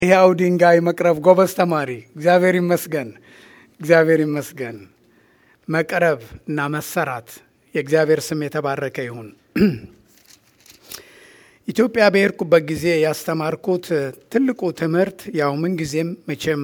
ሕያው ድንጋይ መቅረብ ጎበዝ ተማሪ። እግዚአብሔር ይመስገን፣ እግዚአብሔር ይመስገን። መቅረብ እና መሰራት የእግዚአብሔር ስም የተባረከ ይሁን። ኢትዮጵያ በሄድኩበት ጊዜ ያስተማርኩት ትልቁ ትምህርት ያው ምንጊዜም መቼም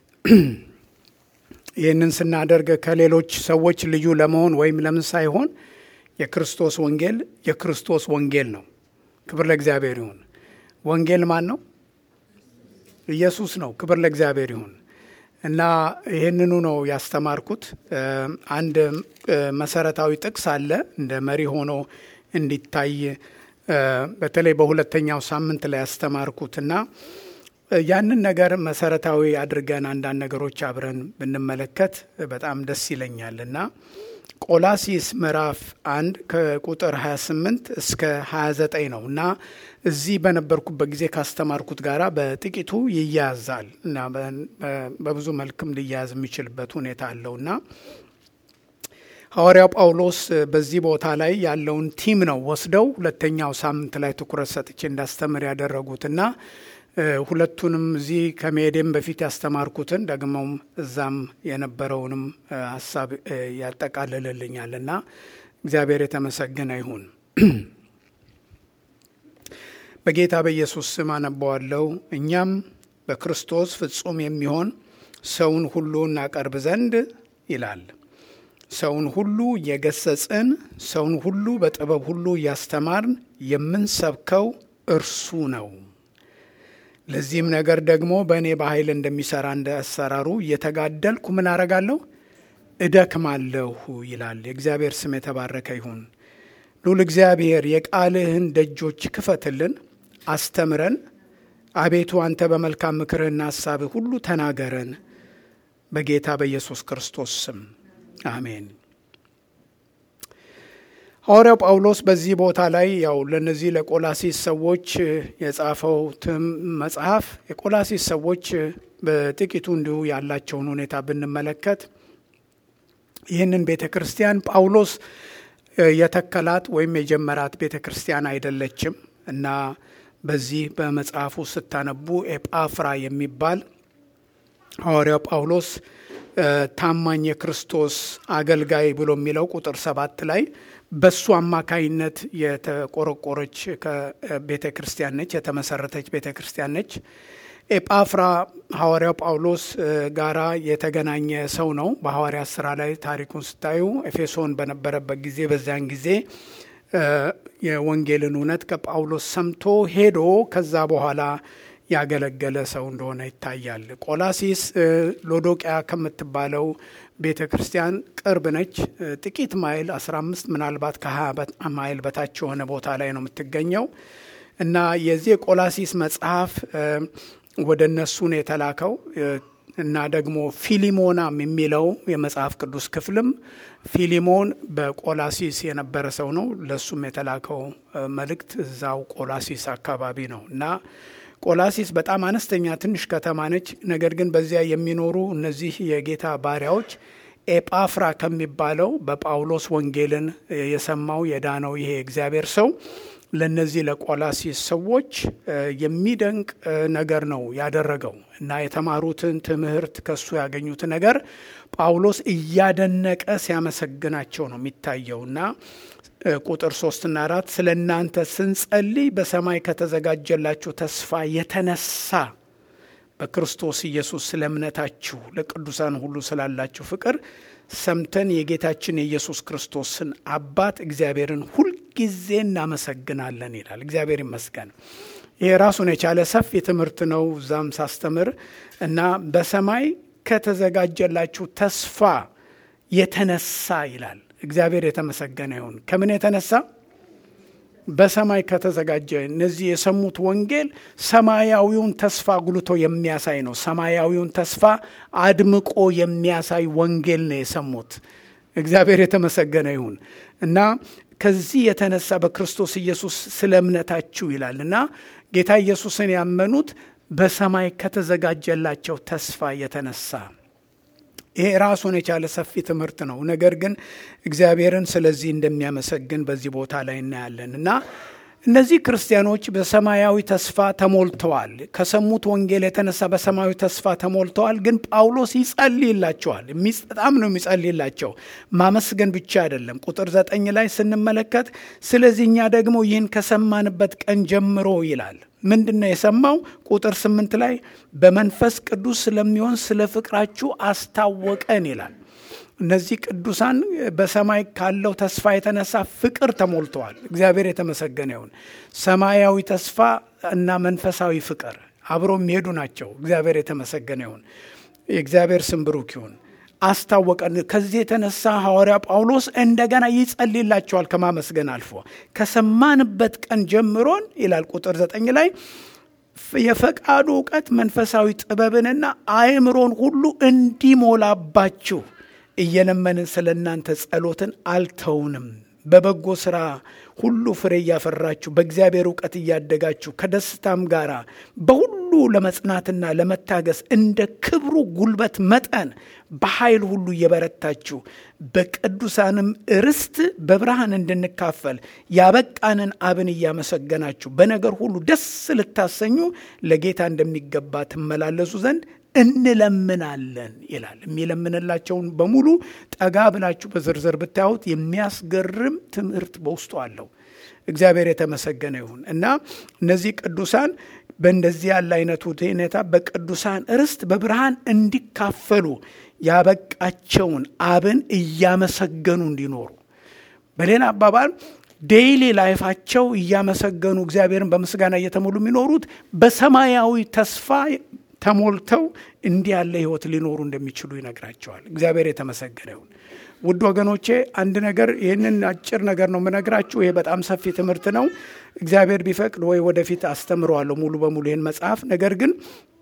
ይህንን ስናደርግ ከሌሎች ሰዎች ልዩ ለመሆን ወይም ለምን ሳይሆን የክርስቶስ ወንጌል የክርስቶስ ወንጌል ነው። ክብር ለእግዚአብሔር ይሁን። ወንጌል ማን ነው? ኢየሱስ ነው። ክብር ለእግዚአብሔር ይሁን እና ይህንኑ ነው ያስተማርኩት። አንድ መሰረታዊ ጥቅስ አለ እንደ መሪ ሆኖ እንዲታይ በተለይ በሁለተኛው ሳምንት ላይ ያስተማርኩት እና ያንን ነገር መሰረታዊ አድርገን አንዳንድ ነገሮች አብረን ብንመለከት በጣም ደስ ይለኛል እና ቆላሲስ ምዕራፍ አንድ ከቁጥር 28 እስከ 29 ነው እና እዚህ በነበርኩበት ጊዜ ካስተማርኩት ጋር በጥቂቱ ይያያዛል እና በብዙ መልክም ሊያያዝ የሚችልበት ሁኔታ አለው እና ሐዋርያው ጳውሎስ በዚህ ቦታ ላይ ያለውን ቲም ነው ወስደው ሁለተኛው ሳምንት ላይ ትኩረት ሰጥቼ እንዳስተምር ያደረጉትና ሁለቱንም እዚህ ከመሄዴም በፊት ያስተማርኩትን ደግሞም እዛም የነበረውንም ሀሳብ ያጠቃልልልኛል እና እግዚአብሔር የተመሰገነ ይሁን። በጌታ በኢየሱስ ስም አነበዋለሁ። እኛም በክርስቶስ ፍጹም የሚሆን ሰውን ሁሉ እናቀርብ ዘንድ ይላል። ሰውን ሁሉ እየገሰጽን፣ ሰውን ሁሉ በጥበብ ሁሉ እያስተማርን የምንሰብከው እርሱ ነው። ለዚህም ነገር ደግሞ በእኔ በኃይል እንደሚሰራ እንደ አሰራሩ እየተጋደልኩ ምን አረጋለሁ? እደክማለሁ ይላል። የእግዚአብሔር ስም የተባረከ ይሁን። ሉል እግዚአብሔር የቃልህን ደጆች ክፈትልን፣ አስተምረን። አቤቱ አንተ በመልካም ምክርህና ሀሳብህ ሁሉ ተናገረን። በጌታ በኢየሱስ ክርስቶስ ስም አሜን። ሐዋርያው ጳውሎስ በዚህ ቦታ ላይ ያው ለነዚህ ለቆላሲስ ሰዎች የጻፈው መጽሐፍ የቆላሲስ ሰዎች በጥቂቱ እንዲሁ ያላቸውን ሁኔታ ብንመለከት ይህንን ቤተ ክርስቲያን ጳውሎስ የተከላት ወይም የጀመራት ቤተ ክርስቲያን አይደለችም እና በዚህ በመጽሐፉ ስታነቡ ኤጳፍራ የሚባል ሐዋርያው ጳውሎስ ታማኝ የክርስቶስ አገልጋይ ብሎ የሚለው ቁጥር ሰባት ላይ በሱ አማካይነት የተቆረቆረች ቤተ ክርስቲያን ነች፣ የተመሰረተች ቤተ ክርስቲያን ነች። ኤጳፍራ ሐዋርያው ጳውሎስ ጋራ የተገናኘ ሰው ነው። በሐዋርያት ስራ ላይ ታሪኩን ስታዩ ኤፌሶን በነበረበት ጊዜ በዚያን ጊዜ የወንጌልን እውነት ከጳውሎስ ሰምቶ ሄዶ ከዛ በኋላ ያገለገለ ሰው እንደሆነ ይታያል። ቆላሲስ ሎዶቅያ ከምትባለው ቤተ ክርስቲያን ቅርብ ነች። ጥቂት ማይል 15 ምናልባት ከ20 ማይል በታች የሆነ ቦታ ላይ ነው የምትገኘው እና የዚህ የቆላሲስ መጽሐፍ ወደ እነሱ ነው የተላከው እና ደግሞ ፊሊሞናም የሚለው የመጽሐፍ ቅዱስ ክፍልም ፊሊሞን በቆላሲስ የነበረ ሰው ነው። ለእሱም የተላከው መልእክት እዛው ቆላሲስ አካባቢ ነው እና ቆላሲስ በጣም አነስተኛ ትንሽ ከተማ ነች። ነገር ግን በዚያ የሚኖሩ እነዚህ የጌታ ባሪያዎች ኤጳፍራ ከሚባለው በጳውሎስ ወንጌልን የሰማው የዳነው ይሄ እግዚአብሔር ሰው ለነዚህ ለቆላሲስ ሰዎች የሚደንቅ ነገር ነው ያደረገው እና የተማሩትን ትምህርት ከሱ ያገኙት ነገር ጳውሎስ እያደነቀ ሲያመሰግናቸው ነው የሚታየው እና ቁጥር ሶስትና አራት ስለ እናንተ ስንጸልይ በሰማይ ከተዘጋጀላችሁ ተስፋ የተነሳ በክርስቶስ ኢየሱስ ስለ እምነታችሁ ለቅዱሳን ሁሉ ስላላችሁ ፍቅር ሰምተን የጌታችን የኢየሱስ ክርስቶስን አባት እግዚአብሔርን ሁልጊዜ እናመሰግናለን ይላል። እግዚአብሔር ይመስገን። ይሄ ራሱን የቻለ ሰፊ ትምህርት ነው። እዛም ሳስተምር እና በሰማይ ከተዘጋጀላችሁ ተስፋ የተነሳ ይላል። እግዚአብሔር የተመሰገነ ይሁን። ከምን የተነሳ? በሰማይ ከተዘጋጀ እነዚህ የሰሙት ወንጌል ሰማያዊውን ተስፋ አጉልቶ የሚያሳይ ነው። ሰማያዊውን ተስፋ አድምቆ የሚያሳይ ወንጌል ነው የሰሙት። እግዚአብሔር የተመሰገነ ይሁን እና ከዚህ የተነሳ በክርስቶስ ኢየሱስ ስለ እምነታችሁ ይላል እና ጌታ ኢየሱስን ያመኑት በሰማይ ከተዘጋጀላቸው ተስፋ የተነሳ ይሄ ራሱን የቻለ ሰፊ ትምህርት ነው። ነገር ግን እግዚአብሔርን ስለዚህ እንደሚያመሰግን በዚህ ቦታ ላይ እናያለን እና እነዚህ ክርስቲያኖች በሰማያዊ ተስፋ ተሞልተዋል። ከሰሙት ወንጌል የተነሳ በሰማያዊ ተስፋ ተሞልተዋል። ግን ጳውሎስ ይጸልይላቸዋል። በጣም ነው የሚጸልይላቸው። ማመስገን ብቻ አይደለም። ቁጥር ዘጠኝ ላይ ስንመለከት ስለዚህ እኛ ደግሞ ይህን ከሰማንበት ቀን ጀምሮ ይላል። ምንድን ነው የሰማው? ቁጥር ስምንት ላይ በመንፈስ ቅዱስ ስለሚሆን ስለ ፍቅራችሁ አስታወቀን ይላል። እነዚህ ቅዱሳን በሰማይ ካለው ተስፋ የተነሳ ፍቅር ተሞልተዋል። እግዚአብሔር የተመሰገነ ይሁን። ሰማያዊ ተስፋ እና መንፈሳዊ ፍቅር አብሮ የሚሄዱ ናቸው። እግዚአብሔር የተመሰገነ ይሁን። የእግዚአብሔር ስም ብሩክ ይሁን። አስታወቀን። ከዚህ የተነሳ ሐዋርያ ጳውሎስ እንደገና ይጸልይላቸዋል። ከማመስገን አልፎ ከሰማንበት ቀን ጀምሮን ይላል ቁጥር ዘጠኝ ላይ የፈቃዱ እውቀት መንፈሳዊ ጥበብንና አእምሮን ሁሉ እንዲሞላባችሁ እየለመንን ስለ እናንተ ጸሎትን አልተውንም። በበጎ ሥራ ሁሉ ፍሬ እያፈራችሁ በእግዚአብሔር እውቀት እያደጋችሁ ከደስታም ጋር በሁሉ ለመጽናትና ለመታገስ እንደ ክብሩ ጉልበት መጠን በኃይል ሁሉ እየበረታችሁ በቅዱሳንም ርስት በብርሃን እንድንካፈል ያበቃንን አብን እያመሰገናችሁ በነገር ሁሉ ደስ ልታሰኙ ለጌታ እንደሚገባ ትመላለሱ ዘንድ እንለምናለን ይላል። የሚለምንላቸውን በሙሉ ጠጋ ብላችሁ በዝርዝር ብታዩት የሚያስገርም ትምህርት በውስጡ አለው። እግዚአብሔር የተመሰገነ ይሁን እና እነዚህ ቅዱሳን በእንደዚህ ያለ አይነቱ ሁኔታ በቅዱሳን ርስት በብርሃን እንዲካፈሉ ያበቃቸውን አብን እያመሰገኑ እንዲኖሩ በሌላ አባባል ዴይሊ ላይፋቸው እያመሰገኑ እግዚአብሔርን በምስጋና እየተሞሉ የሚኖሩት በሰማያዊ ተስፋ ተሞልተው እንዲህ ያለ ህይወት ሊኖሩ እንደሚችሉ ይነግራቸዋል። እግዚአብሔር የተመሰገነ ይሁን። ውድ ወገኖቼ አንድ ነገር ይህንን አጭር ነገር ነው የምነግራችሁ። ይሄ በጣም ሰፊ ትምህርት ነው። እግዚአብሔር ቢፈቅድ ወይ ወደፊት አስተምረዋለሁ ሙሉ በሙሉ ይህን መጽሐፍ። ነገር ግን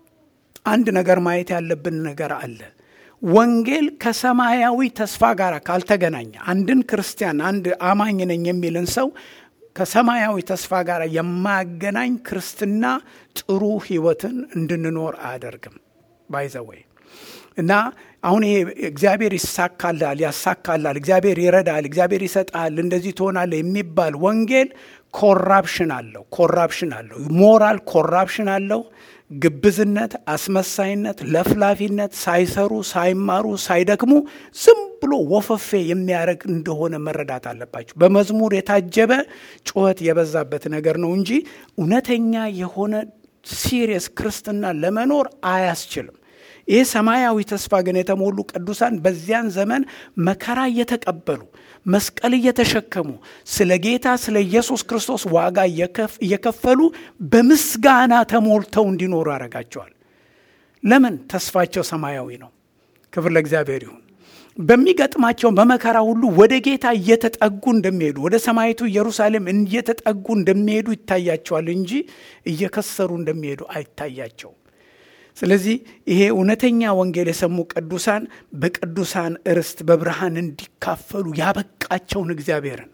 አንድ ነገር ማየት ያለብን ነገር አለ። ወንጌል ከሰማያዊ ተስፋ ጋር ካልተገናኘ አንድን ክርስቲያን አንድ አማኝ ነኝ የሚልን ሰው ከሰማያዊ ተስፋ ጋር የማያገናኝ ክርስትና ጥሩ ህይወትን እንድንኖር አያደርግም። ባይዘወይ እና አሁን ይሄ እግዚአብሔር ይሳካላል፣ ያሳካላል፣ እግዚአብሔር ይረዳል፣ እግዚአብሔር ይሰጣል፣ እንደዚህ ትሆናለህ የሚባል ወንጌል ኮራፕሽን አለው። ኮራፕሽን አለው። ሞራል ኮራፕሽን አለው። ግብዝነት፣ አስመሳይነት፣ ለፍላፊነት፣ ሳይሰሩ ሳይማሩ ሳይደክሙ ዝም ብሎ ወፈፌ የሚያደርግ እንደሆነ መረዳት አለባቸው። በመዝሙር የታጀበ ጩኸት የበዛበት ነገር ነው እንጂ እውነተኛ የሆነ ሲሪየስ ክርስትና ለመኖር አያስችልም። ይህ ሰማያዊ ተስፋ ግን የተሞሉ ቅዱሳን በዚያን ዘመን መከራ እየተቀበሉ መስቀል እየተሸከሙ ስለ ጌታ ስለ ኢየሱስ ክርስቶስ ዋጋ እየከፈሉ በምስጋና ተሞልተው እንዲኖሩ ያደርጋቸዋል። ለምን? ተስፋቸው ሰማያዊ ነው። ክብር ለእግዚአብሔር ይሁን። በሚገጥማቸው በመከራ ሁሉ ወደ ጌታ እየተጠጉ እንደሚሄዱ ወደ ሰማይቱ ኢየሩሳሌም እየተጠጉ እንደሚሄዱ ይታያቸዋል እንጂ እየከሰሩ እንደሚሄዱ አይታያቸውም። ስለዚህ ይሄ እውነተኛ ወንጌል የሰሙ ቅዱሳን በቅዱሳን ርስት በብርሃን እንዲካፈሉ ያበቃቸውን እግዚአብሔርን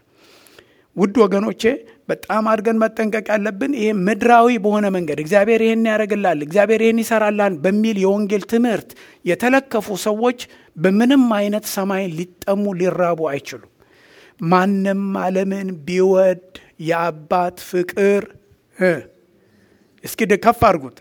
ውድ ወገኖቼ በጣም አድርገን መጠንቀቅ ያለብን ይሄ ምድራዊ በሆነ መንገድ እግዚአብሔር ይህን ያደርግላል፣ እግዚአብሔር ይህን ይሰራላል በሚል የወንጌል ትምህርት የተለከፉ ሰዎች በምንም አይነት ሰማይን ሊጠሙ ሊራቡ አይችሉም። ማንም ዓለምን ቢወድ የአባት ፍቅር እስኪ ከፍ አድርጉት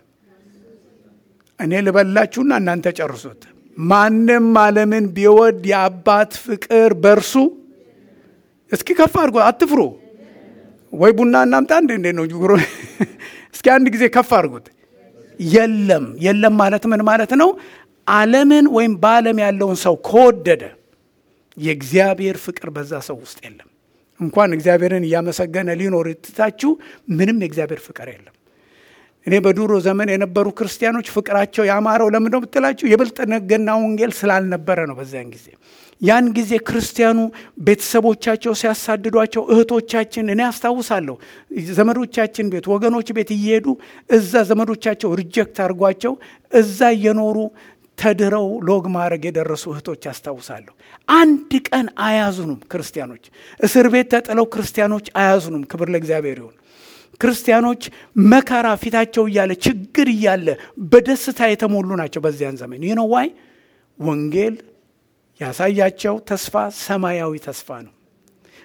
እኔ ልበላችሁና እናንተ ጨርሱት። ማንም ዓለምን ቢወድ የአባት ፍቅር በእርሱ እስኪ ከፍ አድርጎ አትፍሩ። ወይ ቡና እናምጣ እንዴ እንዴ ነው ጅጉሮ እስኪ አንድ ጊዜ ከፍ አድርጉት። የለም የለም ማለት ምን ማለት ነው? ዓለምን ወይም በዓለም ያለውን ሰው ከወደደ የእግዚአብሔር ፍቅር በዛ ሰው ውስጥ የለም። እንኳን እግዚአብሔርን እያመሰገነ ሊኖር ትታችሁ ምንም የእግዚአብሔር ፍቅር የለም። እኔ በድሮ ዘመን የነበሩ ክርስቲያኖች ፍቅራቸው ያማረው ለምንድነው ብትላችሁ የብልጥግና ወንጌል ስላልነበረ ነው። በዚያን ጊዜ ያን ጊዜ ክርስቲያኑ ቤተሰቦቻቸው ሲያሳድዷቸው እህቶቻችን እኔ አስታውሳለሁ ዘመዶቻችን ቤት ወገኖች ቤት እየሄዱ እዛ ዘመዶቻቸው ሪጀክት አድርጓቸው እዛ እየኖሩ ተድረው ሎግ ማድረግ የደረሱ እህቶች አስታውሳለሁ። አንድ ቀን አያዝኑም ክርስቲያኖች። እስር ቤት ተጥለው ክርስቲያኖች አያዝኑም። ክብር ለእግዚአብሔር ይሁን። ክርስቲያኖች መከራ ፊታቸው እያለ ችግር እያለ በደስታ የተሞሉ ናቸው። በዚያን ዘመን ይህ ነው ዋይ ወንጌል ያሳያቸው ተስፋ ሰማያዊ ተስፋ ነው።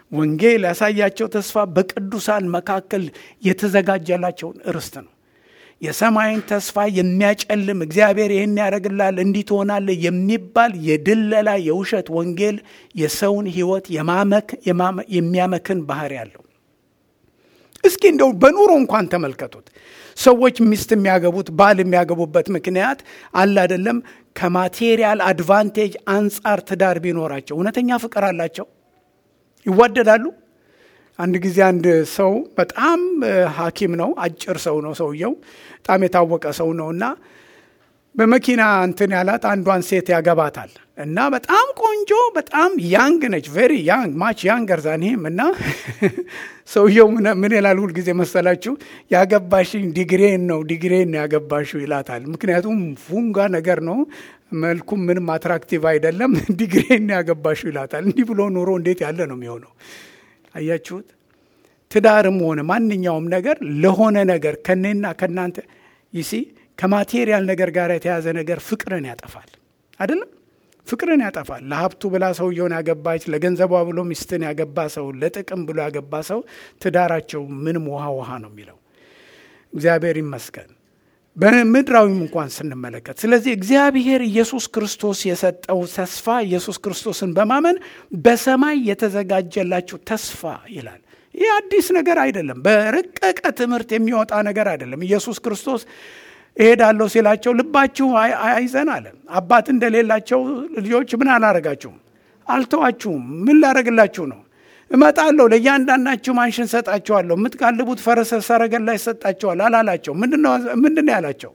ወንጌል ያሳያቸው ተስፋ በቅዱሳን መካከል የተዘጋጀላቸውን ርስት ነው። የሰማይን ተስፋ የሚያጨልም እግዚአብሔር ይህን ያደርግላል እንዲህ ትሆናለህ የሚባል የድለላ የውሸት ወንጌል የሰውን ሕይወት የሚያመክን ባህሪ ያለው። እስኪ እንደው በኑሮ እንኳን ተመልከቱት። ሰዎች ሚስት የሚያገቡት ባል የሚያገቡበት ምክንያት አለ አይደለም፣ ከማቴሪያል አድቫንቴጅ አንጻር ትዳር ቢኖራቸው እውነተኛ ፍቅር አላቸው፣ ይዋደዳሉ። አንድ ጊዜ አንድ ሰው በጣም ሐኪም ነው፣ አጭር ሰው ነው ሰውየው፣ በጣም የታወቀ ሰው ነው እና በመኪና እንትን ያላት አንዷን ሴት ያገባታል እና በጣም ቆንጆ በጣም ያንግ ነች፣ ቬሪ ያንግ ማች ያንገር ዛን ይህም እና ሰውየው ምን ይላል ሁልጊዜ መሰላችሁ? ያገባሽኝ ዲግሬን ነው ዲግሬን ነው ያገባሽው ይላታል። ምክንያቱም ፉንጋ ነገር ነው፣ መልኩም ምንም አትራክቲቭ አይደለም። ዲግሬን ነው ያገባሽው ይላታል። እንዲህ ብሎ ኑሮ እንዴት ያለ ነው የሚሆነው? አያችሁት? ትዳርም ሆነ ማንኛውም ነገር ለሆነ ነገር ከኔና ከእናንተ ይሲ ከማቴሪያል ነገር ጋር የተያዘ ነገር ፍቅርን ያጠፋል። አይደለም ፍቅርን ያጠፋል። ለሀብቱ ብላ ሰውየውን ያገባች፣ ለገንዘቧ ብሎ ሚስትን ያገባ ሰው፣ ለጥቅም ብሎ ያገባ ሰው ትዳራቸው ምንም ውሃ ውሃ ነው የሚለው። እግዚአብሔር ይመስገን በምድራዊም እንኳን ስንመለከት። ስለዚህ እግዚአብሔር ኢየሱስ ክርስቶስ የሰጠው ተስፋ ኢየሱስ ክርስቶስን በማመን በሰማይ የተዘጋጀላችሁ ተስፋ ይላል። ይህ አዲስ ነገር አይደለም። በረቀቀ ትምህርት የሚወጣ ነገር አይደለም። ኢየሱስ ክርስቶስ እሄዳለሁ ሲላቸው ልባችሁ አይዘን አለ። አባት እንደሌላቸው ልጆች ምን አላረጋችሁም? አልተዋችሁም። ምን ላረግላችሁ ነው? እመጣለሁ፣ ለእያንዳንዳችሁ ማንሽን ሰጣችኋለሁ፣ የምትጋልቡት ፈረሰ ሰረገላ ይሰጣችኋል አላላቸው። ምንድን ነው ያላቸው?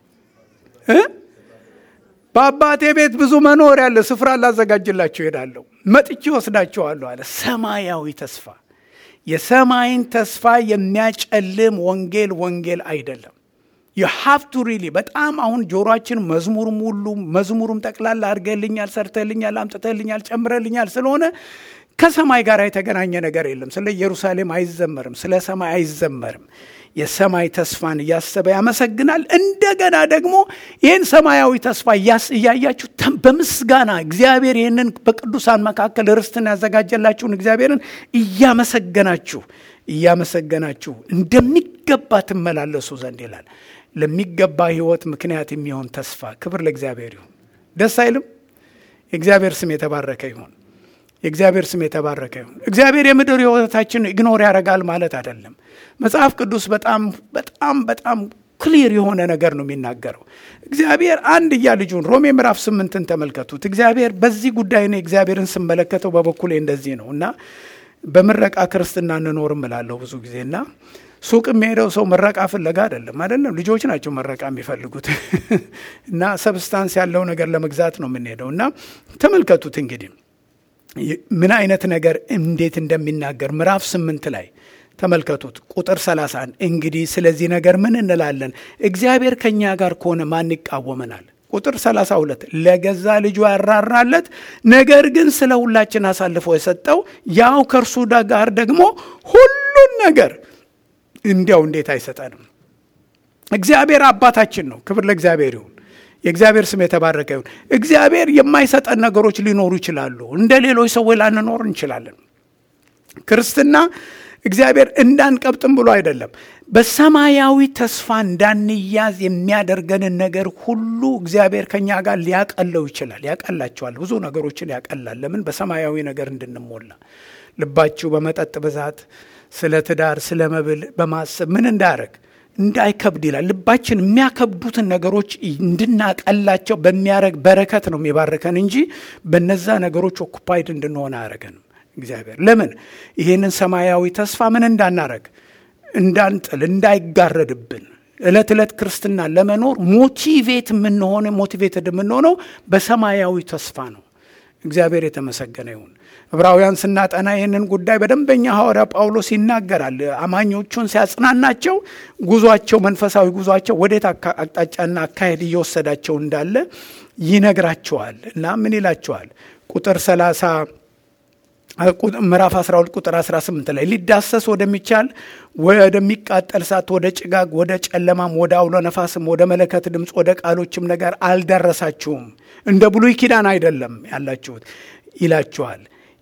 በአባቴ ቤት ብዙ መኖሪያ አለ፣ ስፍራ ላዘጋጅላችሁ እሄዳለሁ፣ መጥቼ ወስዳችኋለሁ አለ። ሰማያዊ ተስፋ የሰማይን ተስፋ የሚያጨልም ወንጌል ወንጌል አይደለም። የሀፍቱ ሪሊ በጣም አሁን ጆሮችን መዝሙሩም ሁሉ መዝሙሩም ጠቅላላ አድርገልኛል፣ ሰርተልኛል፣ አምጥተልኛል፣ ጨምረልኛል ስለሆነ ከሰማይ ጋር የተገናኘ ነገር የለም። ስለ ኢየሩሳሌም አይዘመርም፣ ስለ ሰማይ አይዘመርም። የሰማይ ተስፋን እያሰበ ያመሰግናል። እንደገና ደግሞ ይህን ሰማያዊ ተስፋ እያያችሁ በምስጋና እግዚአብሔር ይህንን በቅዱሳን መካከል ርስትን ያዘጋጀላችሁን እግዚአብሔርን እያመሰገናችሁ እያመሰገናችሁ እንደሚገባ ትመላለሱ ዘንድ ይላል። ለሚገባ ሕይወት ምክንያት የሚሆን ተስፋ። ክብር ለእግዚአብሔር ይሁን። ደስ አይልም? የእግዚአብሔር ስም የተባረከ ይሁን። የእግዚአብሔር ስም የተባረከ ይሁን። እግዚአብሔር የምድር ሕይወታችን ኢግኖር ያደርጋል ማለት አይደለም። መጽሐፍ ቅዱስ በጣም በጣም በጣም ክሊር የሆነ ነገር ነው የሚናገረው። እግዚአብሔር አንድያ ልጁን ሮሜ ምዕራፍ ስምንትን ተመልከቱት። እግዚአብሔር በዚህ ጉዳይ እኔ እግዚአብሔርን ስመለከተው በበኩሌ እንደዚህ ነው እና በምረቃ ክርስትና እንኖርም እላለሁ ብዙ ጊዜ እና ሱቅ የሚሄደው ሰው ምረቃ ፍለጋ አይደለም አይደለም ልጆች ናቸው መረቃ የሚፈልጉት እና ሰብስታንስ ያለው ነገር ለመግዛት ነው የምንሄደው እና ተመልከቱት እንግዲህ ምን አይነት ነገር እንዴት እንደሚናገር ምዕራፍ ስምንት ላይ ተመልከቱት ቁጥር 31 እንግዲህ ስለዚህ ነገር ምን እንላለን እግዚአብሔር ከእኛ ጋር ከሆነ ማን ይቃወመናል ቁጥር 32 ለገዛ ልጁ ያራራለት ነገር ግን ስለ ሁላችን አሳልፎ የሰጠው ያው ከእርሱ ጋር ደግሞ ሁሉን ነገር እንዲያው እንዴት አይሰጠንም እግዚአብሔር አባታችን ነው ክብር ለእግዚአብሔር ይሁን የእግዚአብሔር ስም የተባረከ ይሁን እግዚአብሔር የማይሰጠን ነገሮች ሊኖሩ ይችላሉ እንደ ሌሎች ሰዎች ላንኖር እንችላለን ክርስትና እግዚአብሔር እንዳንቀብጥም ብሎ አይደለም በሰማያዊ ተስፋ እንዳንያዝ የሚያደርገንን ነገር ሁሉ እግዚአብሔር ከኛ ጋር ሊያቀለው ይችላል ያቀላቸዋል ብዙ ነገሮችን ያቀላል ለምን በሰማያዊ ነገር እንድንሞላ ልባችሁ በመጠጥ ብዛት ስለ ትዳር ስለ መብል በማሰብ ምን እንዳያረግ እንዳይከብድ ይላል ልባችን የሚያከብዱትን ነገሮች እንድናቀላቸው በሚያረግ በረከት ነው የሚባርከን እንጂ በነዛ ነገሮች ኦኩፓይድ እንድንሆን አያረገንም እግዚአብሔር ለምን ይህንን ሰማያዊ ተስፋ ምን እንዳናረግ እንዳንጥል እንዳይጋረድብን እለት ዕለት ክርስትና ለመኖር ሞቲቬት የምንሆነ ሞቲቬትድ የምንሆነው በሰማያዊ ተስፋ ነው እግዚአብሔር የተመሰገነ ይሁን ዕብራውያን ስናጠና ይህንን ጉዳይ በደንበኛ ሐዋርያ ጳውሎስ ይናገራል አማኞቹን ሲያጽናናቸው ጉዟቸው መንፈሳዊ ጉዟቸው ወዴት አቅጣጫና አካሄድ እየወሰዳቸው እንዳለ ይነግራቸዋል እና ምን ይላቸዋል ቁጥር 30 ምዕራፍ 12 ቁጥር 18 ላይ ሊዳሰስ ወደሚቻል ወደሚቃጠል ሳት ወደ ጭጋግ ወደ ጨለማም ወደ አውሎ ነፋስም ወደ መለከት ድምፅ ወደ ቃሎችም ነገር አልደረሳችሁም እንደ ብሉይ ኪዳን አይደለም ያላችሁት ይላችኋል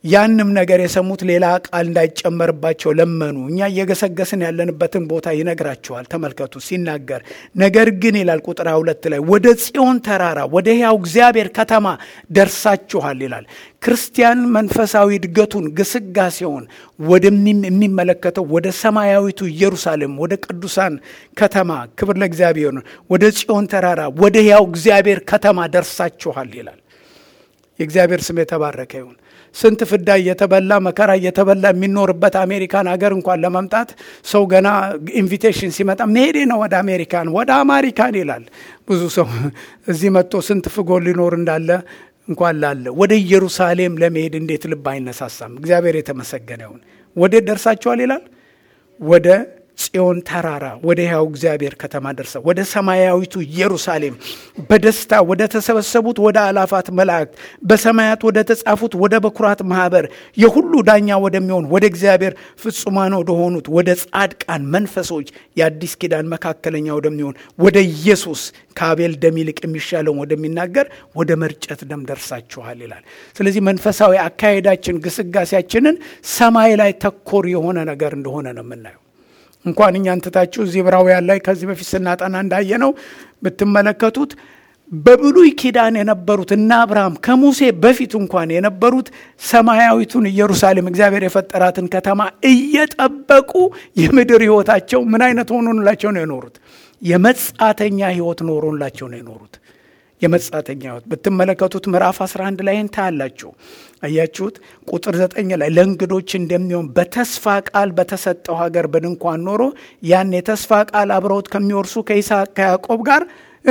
ያንም ነገር የሰሙት ሌላ ቃል እንዳይጨመርባቸው ለመኑ። እኛ እየገሰገስን ያለንበትን ቦታ ይነግራቸዋል። ተመልከቱ ሲናገር፣ ነገር ግን ይላል ቁጥር ሁለት ላይ ወደ ጽዮን ተራራ ወደ ሕያው እግዚአብሔር ከተማ ደርሳችኋል ይላል። ክርስቲያን መንፈሳዊ እድገቱን ግስጋሴውን ወደሚመለከተው ወደ ሰማያዊቱ ኢየሩሳሌም ወደ ቅዱሳን ከተማ ክብር ለእግዚአብሔር ነው። ወደ ጽዮን ተራራ ወደ ሕያው እግዚአብሔር ከተማ ደርሳችኋል ይላል። የእግዚአብሔር ስም የተባረከ ይሁን። ስንት ፍዳ እየተበላ መከራ እየተበላ የሚኖርበት አሜሪካን ሀገር እንኳን ለመምጣት ሰው ገና ኢንቪቴሽን ሲመጣ መሄዴ ነው ወደ አሜሪካን ወደ አማሪካን ይላል። ብዙ ሰው እዚህ መጥቶ ስንት ፍጎ ሊኖር እንዳለ እንኳን ላለ ወደ ኢየሩሳሌም ለመሄድ እንዴት ልብ አይነሳሳም? እግዚአብሔር የተመሰገነ ይሁን። ወዴት ደርሳችኋል ይላል? ወደ ጽዮን ተራራ ወደ ሕያው እግዚአብሔር ከተማ ደርሰ ወደ ሰማያዊቱ ኢየሩሳሌም በደስታ ወደ ተሰበሰቡት ወደ አላፋት መላእክት በሰማያት ወደ ተጻፉት ወደ በኩራት ማኅበር የሁሉ ዳኛ ወደሚሆን ወደ እግዚአብሔር ፍጹማን ወደሆኑት ወደ ጻድቃን መንፈሶች የአዲስ ኪዳን መካከለኛ ወደሚሆን ወደ ኢየሱስ ከአቤል ደም ይልቅ የሚሻለውን ወደሚናገር ወደ መርጨት ደም ደርሳችኋል ይላል። ስለዚህ መንፈሳዊ አካሄዳችን ግስጋሴያችንን ሰማይ ላይ ተኮር የሆነ ነገር እንደሆነ ነው የምናየው። እንኳን እኛን ትታችሁ እዚህ ዕብራውያን ላይ ከዚህ በፊት ስናጠና እንዳየነው ብትመለከቱት በብሉይ ኪዳን የነበሩት እነ አብርሃም ከሙሴ በፊት እንኳን የነበሩት ሰማያዊቱን ኢየሩሳሌም እግዚአብሔር የፈጠራትን ከተማ እየጠበቁ የምድር ሕይወታቸው ምን አይነት ሆኖላቸው ነው የኖሩት? የመጻተኛ ሕይወት ኖሮላቸው ነው የኖሩት። የመጻተኛ ሕይወት ብትመለከቱት ምዕራፍ 11 ላይ ታያላችሁ። አያችሁት? ቁጥር ዘጠኝ ላይ ለእንግዶች እንደሚሆን በተስፋ ቃል በተሰጠው ሀገር በድንኳን ኖሮ ያን የተስፋ ቃል አብረውት ከሚወርሱ ከይስሐቅ ከያዕቆብ ጋር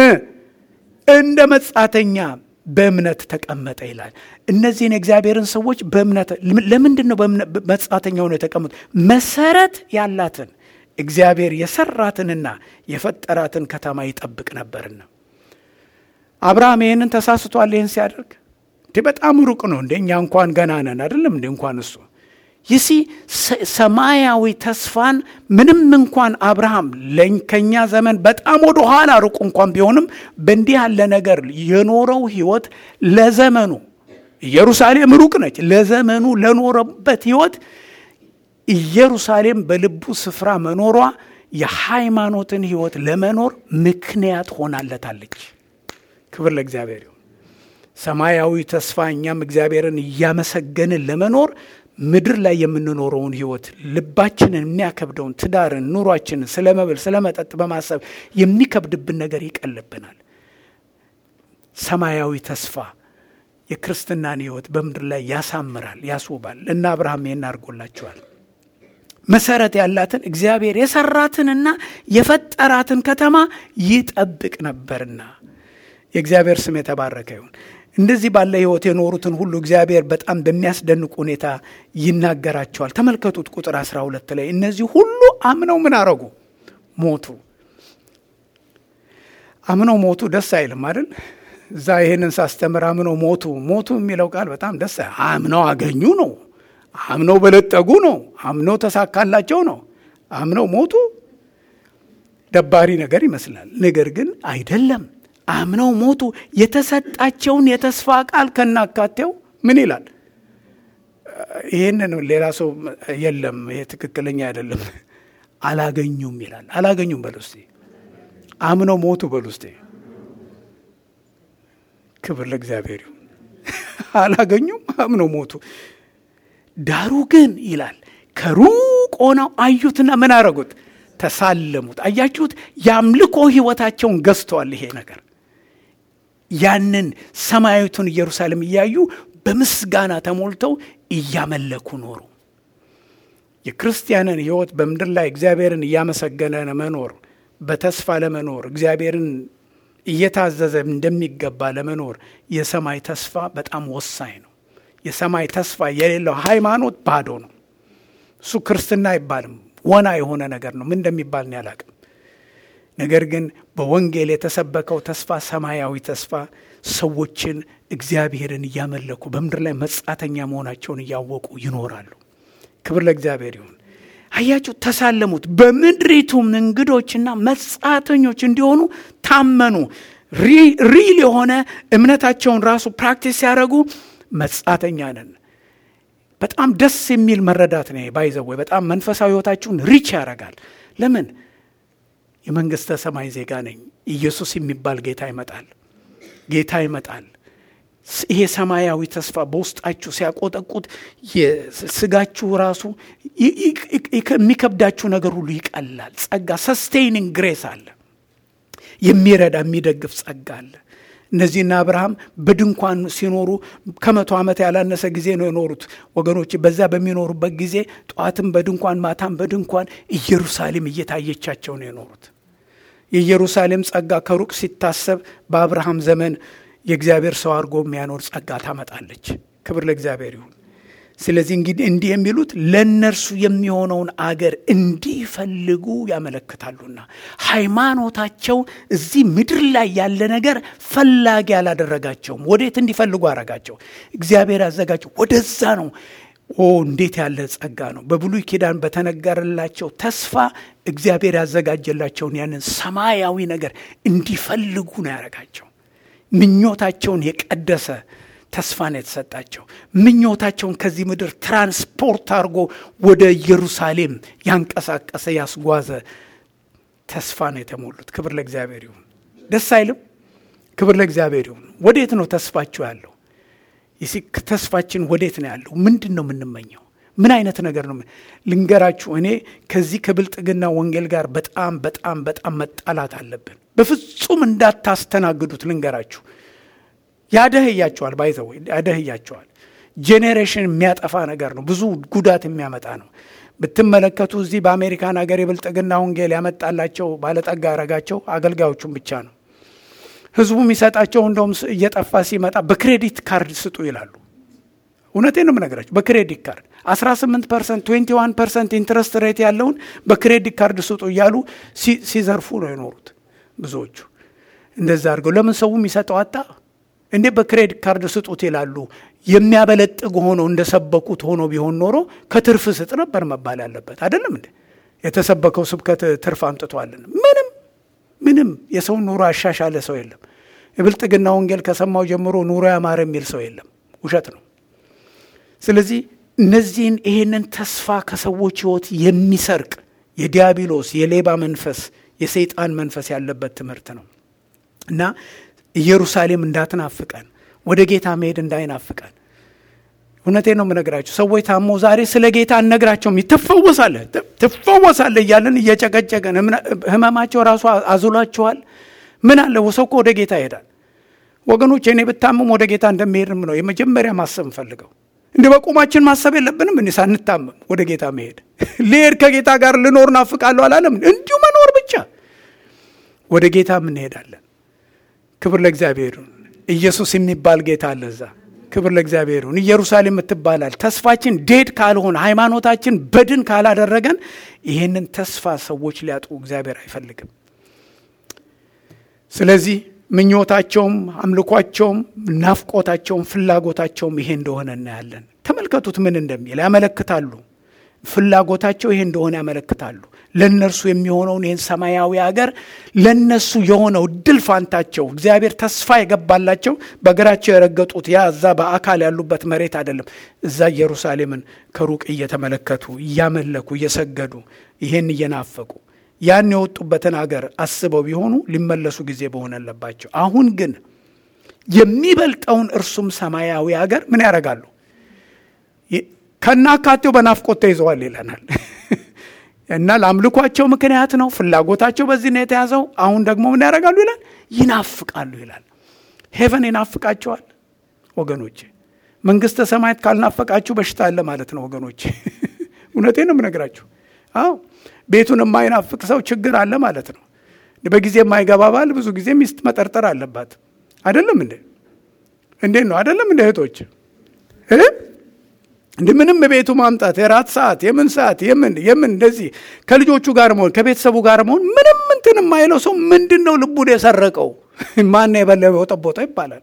እንደ መጻተኛ በእምነት ተቀመጠ ይላል። እነዚህን የእግዚአብሔርን ሰዎች በእምነት ለምንድን ነው መጻተኛ ሆነው የተቀመጡ? መሰረት ያላትን እግዚአብሔር የሰራትንና የፈጠራትን ከተማ ይጠብቅ ነበርና አብርሃም ይህንን ተሳስቷል። ይህን ሲያደርግ እንዲህ በጣም ሩቅ ነው እንደ እኛ እንኳን ገና ነን አይደለም እንደ እንኳን እሱ ይሲ ሰማያዊ ተስፋን ምንም እንኳን አብርሃም ከኛ ዘመን በጣም ወደ ኋላ ሩቅ እንኳን ቢሆንም በእንዲህ ያለ ነገር የኖረው ህይወት ለዘመኑ ኢየሩሳሌም ሩቅ ነች። ለዘመኑ ለኖረበት ህይወት ኢየሩሳሌም በልቡ ስፍራ መኖሯ የሃይማኖትን ህይወት ለመኖር ምክንያት ሆናለታለች። ክብር ለእግዚአብሔር ይሁን። ሰማያዊ ተስፋ እኛም እግዚአብሔርን እያመሰገንን ለመኖር ምድር ላይ የምንኖረውን ህይወት ልባችንን የሚያከብደውን ትዳርን፣ ኑሯችንን ስለ መብል ስለ መጠጥ በማሰብ የሚከብድብን ነገር ይቀልብናል። ሰማያዊ ተስፋ የክርስትናን ህይወት በምድር ላይ ያሳምራል፣ ያስውባል እና አብርሃም ይህን አድርጎላቸዋል። መሰረት ያላትን እግዚአብሔር የሰራትንና የፈጠራትን ከተማ ይጠብቅ ነበርና የእግዚአብሔር ስም የተባረከ ይሁን። እንደዚህ ባለ ህይወት የኖሩትን ሁሉ እግዚአብሔር በጣም በሚያስደንቅ ሁኔታ ይናገራቸዋል። ተመልከቱት ቁጥር 12 ላይ እነዚህ ሁሉ አምነው ምን አረጉ? ሞቱ። አምነው ሞቱ ደስ አይልም አይደል? እዛ ይሄንን ሳስተምር አምነው ሞቱ ሞቱ የሚለው ቃል በጣም ደስ አምነው አገኙ ነው። አምነው በለጠጉ ነው። አምነው ተሳካላቸው ነው። አምነው ሞቱ ደባሪ ነገር ይመስላል። ነገር ግን አይደለም። አምነው ሞቱ። የተሰጣቸውን የተስፋ ቃል ከናካቴው ምን ይላል? ይህንን ሌላ ሰው የለም፣ ይሄ ትክክለኛ አይደለም። አላገኙም ይላል። አላገኙም በሉ እስቲ። አምነው ሞቱ በሉ እስቲ። ክብር ለእግዚአብሔር ይሁን። አላገኙም፣ አምነው ሞቱ። ዳሩ ግን ይላል ከሩቅ ሆነው አዩትና ምን አረጉት? ተሳለሙት። አያችሁት? የአምልኮ ህይወታቸውን ገዝተዋል ይሄ ነገር ያንን ሰማያዊቱን ኢየሩሳሌም እያዩ በምስጋና ተሞልተው እያመለኩ ኖሩ። የክርስቲያንን ህይወት በምድር ላይ እግዚአብሔርን እያመሰገነ መኖር፣ በተስፋ ለመኖር እግዚአብሔርን እየታዘዘ እንደሚገባ ለመኖር የሰማይ ተስፋ በጣም ወሳኝ ነው። የሰማይ ተስፋ የሌለው ሃይማኖት ባዶ ነው። እሱ ክርስትና አይባልም፣ ወና የሆነ ነገር ነው። ምን እንደሚባል እኔ አላቅም። ነገር ግን በወንጌል የተሰበከው ተስፋ ሰማያዊ ተስፋ ሰዎችን እግዚአብሔርን እያመለኩ በምድር ላይ መጻተኛ መሆናቸውን እያወቁ ይኖራሉ። ክብር ለእግዚአብሔር ይሁን። አያችሁ፣ ተሳለሙት። በምድሪቱም እንግዶችና መጻተኞች እንዲሆኑ ታመኑ። ሪል የሆነ እምነታቸውን ራሱ ፕራክቲስ ሲያደርጉ መጻተኛ ነን በጣም ደስ የሚል መረዳት ነው። ባይዘወይ በጣም መንፈሳዊ ሕይወታችሁን ሪች ያደርጋል። ለምን የመንግሥተ ሰማይ ዜጋ ነኝ። ኢየሱስ የሚባል ጌታ ይመጣል። ጌታ ይመጣል። ይሄ ሰማያዊ ተስፋ በውስጣችሁ ሲያቆጠቁት የስጋችሁ ራሱ የሚከብዳችሁ ነገር ሁሉ ይቀላል። ጸጋ ሰስቴይኒንግ ግሬስ አለ። የሚረዳ የሚደግፍ ጸጋ አለ። እነዚህና አብርሃም በድንኳን ሲኖሩ ከመቶ ዓመት ያላነሰ ጊዜ ነው የኖሩት ወገኖች። በዛ በሚኖሩበት ጊዜ ጠዋትም በድንኳን ማታም በድንኳን ኢየሩሳሌም እየታየቻቸው ነው የኖሩት። የኢየሩሳሌም ጸጋ ከሩቅ ሲታሰብ በአብርሃም ዘመን የእግዚአብሔር ሰው አድርጎ የሚያኖር ጸጋ ታመጣለች። ክብር ለእግዚአብሔር ይሁን። ስለዚህ እንግዲህ እንዲህ የሚሉት ለእነርሱ የሚሆነውን አገር እንዲፈልጉ ያመለክታሉና ሃይማኖታቸው እዚህ ምድር ላይ ያለ ነገር ፈላጊ አላደረጋቸውም። ወዴት እንዲፈልጉ አረጋቸው? እግዚአብሔር ያዘጋጀው ወደዛ ነው። ኦ እንዴት ያለ ጸጋ ነው! በብሉይ ኪዳን በተነገረላቸው ተስፋ እግዚአብሔር ያዘጋጀላቸውን ያንን ሰማያዊ ነገር እንዲፈልጉ ነው ያረጋቸው። ምኞታቸውን የቀደሰ ተስፋ ነው የተሰጣቸው። ምኞታቸውን ከዚህ ምድር ትራንስፖርት አድርጎ ወደ ኢየሩሳሌም ያንቀሳቀሰ ያስጓዘ ተስፋ ነው የተሞሉት። ክብር ለእግዚአብሔር ይሁን። ደስ አይልም? ክብር ለእግዚአብሔር ይሁን። ወዴት ነው ተስፋችሁ ያለው? ተስፋችን ወዴት ነው ያለው? ምንድን ነው የምንመኘው? ምን አይነት ነገር ነው? ልንገራችሁ፣ እኔ ከዚህ ከብልጥግና ወንጌል ጋር በጣም በጣም በጣም መጣላት አለብን። በፍጹም እንዳታስተናግዱት ልንገራችሁ። ያደህያቸዋል፣ ባይዘው ያደህያቸዋል። ጄኔሬሽን የሚያጠፋ ነገር ነው። ብዙ ጉዳት የሚያመጣ ነው። ብትመለከቱ እዚህ በአሜሪካን ሀገር የብልጥግና ወንጌል ያመጣላቸው ባለጠጋ ያረጋቸው አገልጋዮቹን ብቻ ነው። ህዝቡ የሚሰጣቸው እንደውም እየጠፋ ሲመጣ በክሬዲት ካርድ ስጡ ይላሉ። እውነቴን ነው የምነግራቸው። በክሬዲት ካርድ 18 ፐርሰንት 21 ፐርሰንት ኢንትረስት ሬት ያለውን በክሬዲት ካርድ ስጡ እያሉ ሲዘርፉ ነው የኖሩት ብዙዎቹ። እንደዛ አድርገው ለምን ሰው የሚሰጠው አጣ እንዴ? በክሬዲት ካርድ ስጡት ይላሉ። የሚያበለጥግ ሆኖ እንደሰበኩት ሆኖ ቢሆን ኖሮ ከትርፍ ስጥ ነበር መባል ያለበት አይደለም እንዴ? የተሰበከው ስብከት ትርፍ አምጥቷልን? ምንም ምንም የሰውን ኑሮ ያሻሻለ ሰው የለም። የብልጥግና ወንጌል ከሰማው ጀምሮ ኑሮ ያማረ የሚል ሰው የለም። ውሸት ነው። ስለዚህ እነዚህን ይሄንን ተስፋ ከሰዎች ህይወት የሚሰርቅ የዲያብሎስ የሌባ መንፈስ የሰይጣን መንፈስ ያለበት ትምህርት ነው እና ኢየሩሳሌም እንዳትናፍቀን ወደ ጌታ መሄድ እንዳይናፍቀን እውነቴ ነው የምነግራችሁ። ሰዎች ታሞ ዛሬ ስለ ጌታ እነግራቸውም ትፈወሳለህ ትፈወሳለህ እያለን እየጨቀጨቀን ህመማቸው ራሱ አዙሏቸዋል። ምን አለ ሰው እኮ ወደ ጌታ ይሄዳል። ወገኖች እኔ ብታመም ወደ ጌታ እንደሚሄድም ነው የመጀመሪያ ማሰብ እንፈልገው። እንደ በቁማችን ማሰብ የለብንም እንዲ ሳንታመም ወደ ጌታ መሄድ። ልሄድ ከጌታ ጋር ልኖር ናፍቃለሁ አላለም። እንዲሁ መኖር ብቻ ወደ ጌታ እንሄዳለን። ክብር ለእግዚአብሔር ይሁን። ኢየሱስ የሚባል ጌታ አለ እዛ። ክብር ለእግዚአብሔር ይሁን። ኢየሩሳሌም የምትባላል ተስፋችን ዴድ ካልሆነ ሃይማኖታችን በድን ካላደረገን ይህንን ተስፋ ሰዎች ሊያጡ እግዚአብሔር አይፈልግም። ስለዚህ ምኞታቸውም፣ አምልኳቸውም፣ ናፍቆታቸውም፣ ፍላጎታቸውም ይሄ እንደሆነ እናያለን። ተመልከቱት ምን እንደሚል ያመለክታሉ። ፍላጎታቸው ይሄ እንደሆነ ያመለክታሉ። ለእነርሱ የሚሆነውን ይህን ሰማያዊ ሀገር ለእነሱ የሆነው ድል ፋንታቸው እግዚአብሔር ተስፋ የገባላቸው በእግራቸው የረገጡት ያ እዛ በአካል ያሉበት መሬት አይደለም። እዛ ኢየሩሳሌምን ከሩቅ እየተመለከቱ እያመለኩ እየሰገዱ ይሄን እየናፈቁ ያን የወጡበትን አገር አስበው ቢሆኑ ሊመለሱ ጊዜ በሆነለባቸው። አሁን ግን የሚበልጠውን እርሱም ሰማያዊ ሀገር ምን ያደርጋሉ? ከናካቴው በናፍቆት ተይዘዋል ይለናል። እና ለአምልኳቸው ምክንያት ነው። ፍላጎታቸው በዚህ ነው የተያዘው። አሁን ደግሞ ምን ያደርጋሉ ይላል? ይናፍቃሉ ይላል። ሄቨን ይናፍቃቸዋል ወገኖቼ። መንግስተ ሰማያት ካልናፈቃችሁ በሽታ አለ ማለት ነው ወገኖቼ። እውነቴ ነው የምነግራችሁ። አዎ ቤቱን የማይናፍቅ ሰው ችግር አለ ማለት ነው። በጊዜ የማይገባ ባል ብዙ ጊዜ ሚስት መጠርጠር አለባት። አይደለም እንዴ? እንዴት ነው አይደለም እንደ እህቶች እንዲህ ምንም ቤቱ ማምጣት የራት ሰዓት የምን ሰዓት የምን የምን እንደዚህ ከልጆቹ ጋር መሆን ከቤተሰቡ ጋር መሆን ምንም እንትን የማይለው ሰው ምንድን ነው ልቡን የሰረቀው? ማን የበለበው ጠቦጠው ይባላል።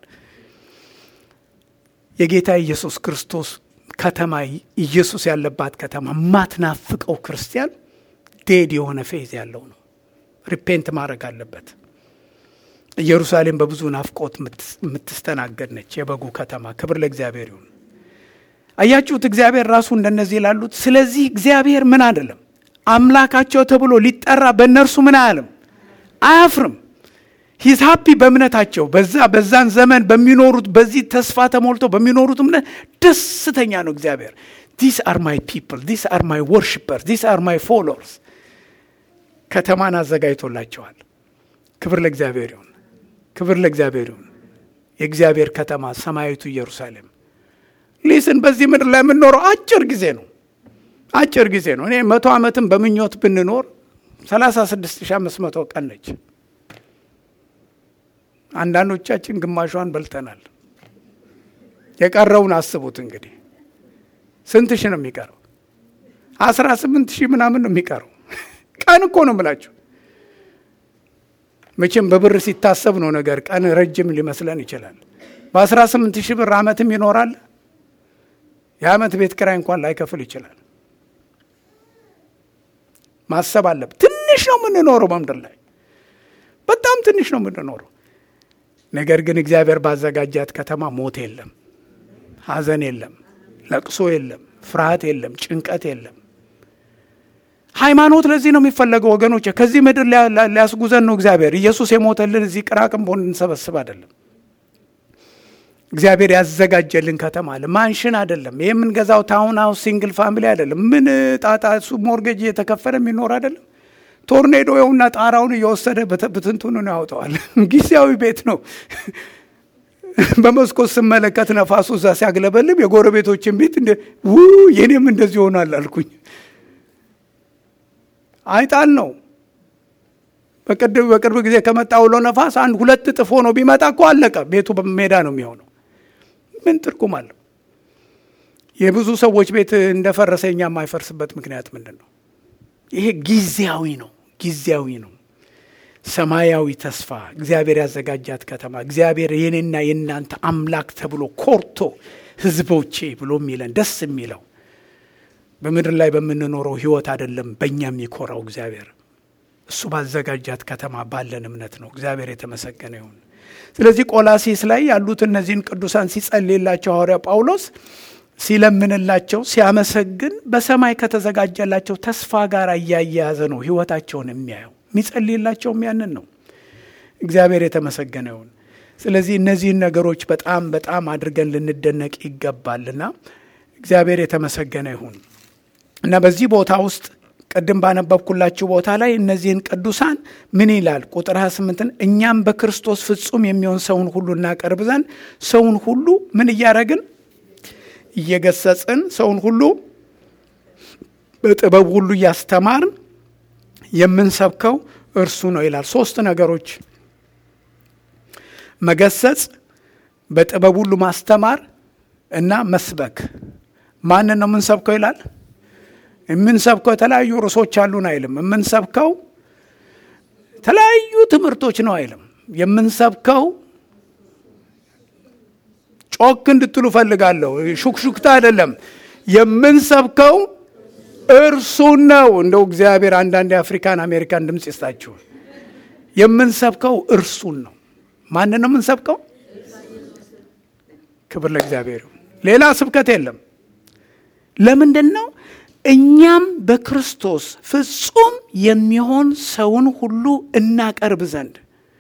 የጌታ ኢየሱስ ክርስቶስ ከተማ ኢየሱስ ያለባት ከተማ ማትናፍቀው ክርስቲያን ዴድ የሆነ ፌዝ ያለው ነው። ሪፔንት ማድረግ አለበት። ኢየሩሳሌም በብዙ ናፍቆት የምትስተናገድ ነች፣ የበጉ ከተማ። ክብር ለእግዚአብሔር ይሁን። አያችሁት? እግዚአብሔር ራሱ እንደነዚህ ላሉት። ስለዚህ እግዚአብሔር ምን አይደለም አምላካቸው ተብሎ ሊጠራ በእነርሱ ምን አያለም አያፍርም። ሂዝ ሃፒ በእምነታቸው በዛ በዛን ዘመን በሚኖሩት በዚህ ተስፋ ተሞልተው በሚኖሩት እምነት ደስተኛ ነው እግዚአብሔር። ዲስ አር ማይ ፒፕል ዲስ አር ማይ ወርሽፐርስ ዲስ አር ማይ ፎሎወርስ። ከተማን አዘጋጅቶላቸዋል። ክብር ለእግዚአብሔር ይሁን፣ ክብር ለእግዚአብሔር ይሁን። የእግዚአብሔር ከተማ ሰማያዊቱ ኢየሩሳሌም ሊስን በዚህ ምድር ላይ የምንኖረው አጭር ጊዜ ነው፣ አጭር ጊዜ ነው። እኔ መቶ ዓመትም በምኞት ብንኖር 36500 ቀን ነች። አንዳንዶቻችን ግማሿን በልተናል። የቀረውን አስቡት እንግዲህ ስንት ሺህ ነው የሚቀረው? አስራ ስምንት ሺህ ምናምን ነው የሚቀረው። ቀን እኮ ነው የምላችሁ። መቼም በብር ሲታሰብ ነው ነገር ቀን ረጅም ሊመስለን ይችላል። በአስራ ስምንት ሺህ ብር ዓመትም ይኖራል። የዓመት ቤት ኪራይ እንኳን ላይከፍል ይችላል። ማሰብ አለብ። ትንሽ ነው የምንኖረው በምድር ላይ በጣም ትንሽ ነው የምንኖረው። ነገር ግን እግዚአብሔር ባዘጋጃት ከተማ ሞት የለም፣ ሐዘን የለም፣ ለቅሶ የለም፣ ፍርሃት የለም፣ ጭንቀት የለም። ሃይማኖት ለዚህ ነው የሚፈለገው ወገኖች። ከዚህ ምድር ሊያስጉዘን ነው እግዚአብሔር። ኢየሱስ የሞተልን እዚህ ቅራቅንቦ እንድንሰበስብ አይደለም። እግዚአብሔር ያዘጋጀልን ከተማ አለ። ማንሽን አይደለም። ይህ የምንገዛው ታውን ሃውስ ሲንግል ፋሚሊ አይደለም። ምን ጣጣ እሱ ሞርጌጅ እየተከፈለ የሚኖር አይደለም። ቶርኔዶ የውና ጣራውን እየወሰደ ብትንትኑን ያወጣዋል። ጊዜያዊ ቤት ነው። በመስኮት ስመለከት ነፋሱ እዛ ሲያግለበልብ የጎረቤቶችን ቤት እንደ ው የኔም እንደዚህ ይሆናል አልኩኝ። አይጣል ነው። በቅርብ ጊዜ ከመጣ ውሎ ነፋስ አንድ ሁለት እጥፍ ሆኖ ቢመጣ እኮ አለቀ። ቤቱ ሜዳ ነው የሚሆነው። ምን ትርጉም አለው? የብዙ ሰዎች ቤት እንደፈረሰ እኛ የማይፈርስበት ምክንያት ምንድን ነው? ይሄ ጊዜያዊ ነው፣ ጊዜያዊ ነው። ሰማያዊ ተስፋ እግዚአብሔር ያዘጋጃት ከተማ እግዚአብሔር የኔና የእናንተ አምላክ ተብሎ ኮርቶ ሕዝቦቼ ብሎ የሚለን ደስ የሚለው በምድር ላይ በምንኖረው ሕይወት አይደለም። በእኛ የሚኮራው እግዚአብሔር እሱ ባዘጋጃት ከተማ ባለን እምነት ነው። እግዚአብሔር የተመሰገነ ይሁን። ስለዚህ ቆላሲስ ላይ ያሉት እነዚህን ቅዱሳን ሲጸልይላቸው ሐዋርያ ጳውሎስ ሲለምንላቸው ሲያመሰግን በሰማይ ከተዘጋጀላቸው ተስፋ ጋር እያያያዘ ነው ሕይወታቸውን የሚያየው። የሚጸልይላቸውም ያንን ነው። እግዚአብሔር የተመሰገነ ይሁን። ስለዚህ እነዚህን ነገሮች በጣም በጣም አድርገን ልንደነቅ ይገባልና እግዚአብሔር የተመሰገነ ይሁን እና በዚህ ቦታ ውስጥ ቅድም ባነበብኩላችሁ ቦታ ላይ እነዚህን ቅዱሳን ምን ይላል? ቁጥር 28ን እኛም በክርስቶስ ፍጹም የሚሆን ሰውን ሁሉ እናቀርብ ዘንድ ሰውን ሁሉ ምን እያደረግን እየገሰጽን ሰውን ሁሉ በጥበብ ሁሉ እያስተማርን የምንሰብከው እርሱ ነው ይላል። ሶስት ነገሮች መገሰጽ፣ በጥበብ ሁሉ ማስተማር እና መስበክ። ማንን ነው የምንሰብከው ይላል? የምንሰብከው የተለያዩ ርዕሶች አሉን አይልም። የምንሰብከው የተለያዩ ትምህርቶች ነው አይልም። የምንሰብከው ጮክ እንድትሉ ፈልጋለሁ። ሹክሹክታ አይደለም። የምንሰብከው እርሱን ነው። እንደው እግዚአብሔር አንዳንድ የአፍሪካን አሜሪካን ድምፅ ይስጣችሁ። የምንሰብከው እርሱን ነው። ማንን ነው የምንሰብከው? ክብር ለእግዚአብሔር። ሌላ ስብከት የለም። ለምንድን ነው? እኛም በክርስቶስ ፍጹም የሚሆን ሰውን ሁሉ እናቀርብ ዘንድ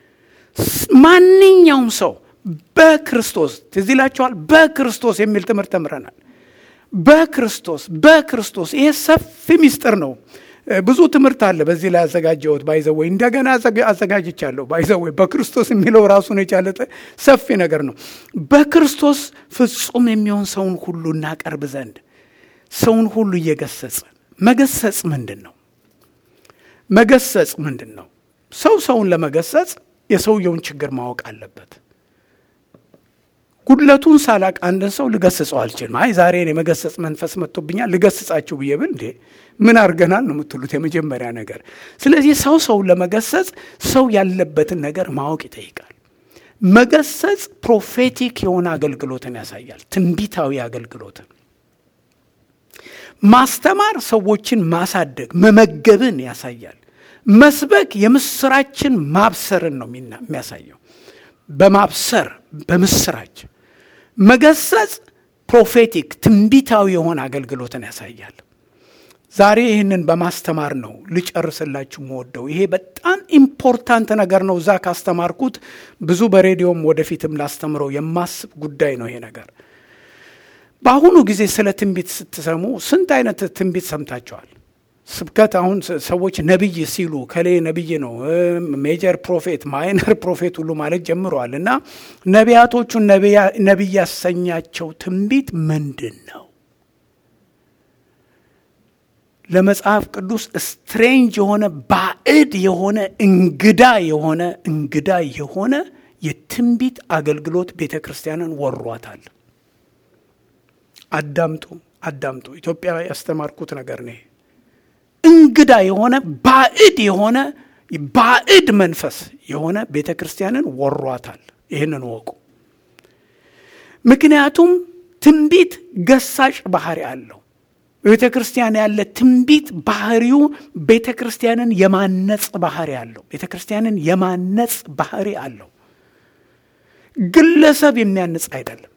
ማንኛውም ሰው በክርስቶስ ትዝ ይላችኋል። በክርስቶስ የሚል ትምህርት ተምረናል። በክርስቶስ በክርስቶስ ይሄ ሰፊ ሚስጥር ነው። ብዙ ትምህርት አለ በዚህ ላይ ያዘጋጀሁት ባይዘወይ እንደገና አዘጋጅቻለሁ። ባይዘወይ በክርስቶስ የሚለው ራሱን የቻለ ሰፊ ነገር ነው። በክርስቶስ ፍጹም የሚሆን ሰውን ሁሉ እናቀርብ ዘንድ ሰውን ሁሉ እየገሰጽን መገሰጽ ምንድን ነው? መገሰጽ ምንድን ነው? ሰው ሰውን ለመገሰጽ የሰውየውን ችግር ማወቅ አለበት። ጉድለቱን ሳላቅ አንድን ሰው ልገስጸው አልችልም። አይ ዛሬ የመገሰጽ መንፈስ መጥቶብኛል ልገስጻችሁ ብዬ ብል እንዴ ምን አድርገናል ነው የምትሉት የመጀመሪያ ነገር። ስለዚህ ሰው ሰውን ለመገሰጽ ሰው ያለበትን ነገር ማወቅ ይጠይቃል። መገሰጽ ፕሮፌቲክ የሆነ አገልግሎትን ያሳያል፣ ትንቢታዊ አገልግሎትን ማስተማር ሰዎችን ማሳደግ መመገብን ያሳያል። መስበክ የምስራችን ማብሰርን ነው የሚያሳየው። በማብሰር በምስራች መገሰጽ ፕሮፌቲክ ትንቢታዊ የሆነ አገልግሎትን ያሳያል። ዛሬ ይህንን በማስተማር ነው ልጨርስላችሁ መወደው። ይሄ በጣም ኢምፖርታንት ነገር ነው። እዛ ካስተማርኩት ብዙ በሬዲዮም ወደፊትም ላስተምረው የማስብ ጉዳይ ነው ይሄ ነገር። በአሁኑ ጊዜ ስለ ትንቢት ስትሰሙ ስንት አይነት ትንቢት ሰምታችኋል? ስብከት አሁን ሰዎች ነቢይ ሲሉ ከሌ ነቢይ ነው፣ ሜጀር ፕሮፌት፣ ማይነር ፕሮፌት ሁሉ ማለት ጀምረዋል። እና ነቢያቶቹን ነቢይ ያሰኛቸው ትንቢት ምንድን ነው? ለመጽሐፍ ቅዱስ ስትሬንጅ የሆነ ባዕድ የሆነ እንግዳ የሆነ እንግዳ የሆነ የትንቢት አገልግሎት ቤተ ክርስቲያንን ወሯታል። አዳምጡ አዳምጡ። ኢትዮጵያ ያስተማርኩት ነገር ነው። እንግዳ የሆነ ባዕድ የሆነ ባዕድ መንፈስ የሆነ ቤተ ክርስቲያንን ወሯታል። ይህንን ወቁ። ምክንያቱም ትንቢት ገሳጭ ባህሪ አለው። ቤተ ክርስቲያን ያለ ትንቢት ባህሪው ቤተ ክርስቲያንን የማነጽ ባህሪ አለው። ቤተ ክርስቲያንን የማነጽ ባህሪ አለው። ግለሰብ የሚያንጽ አይደለም።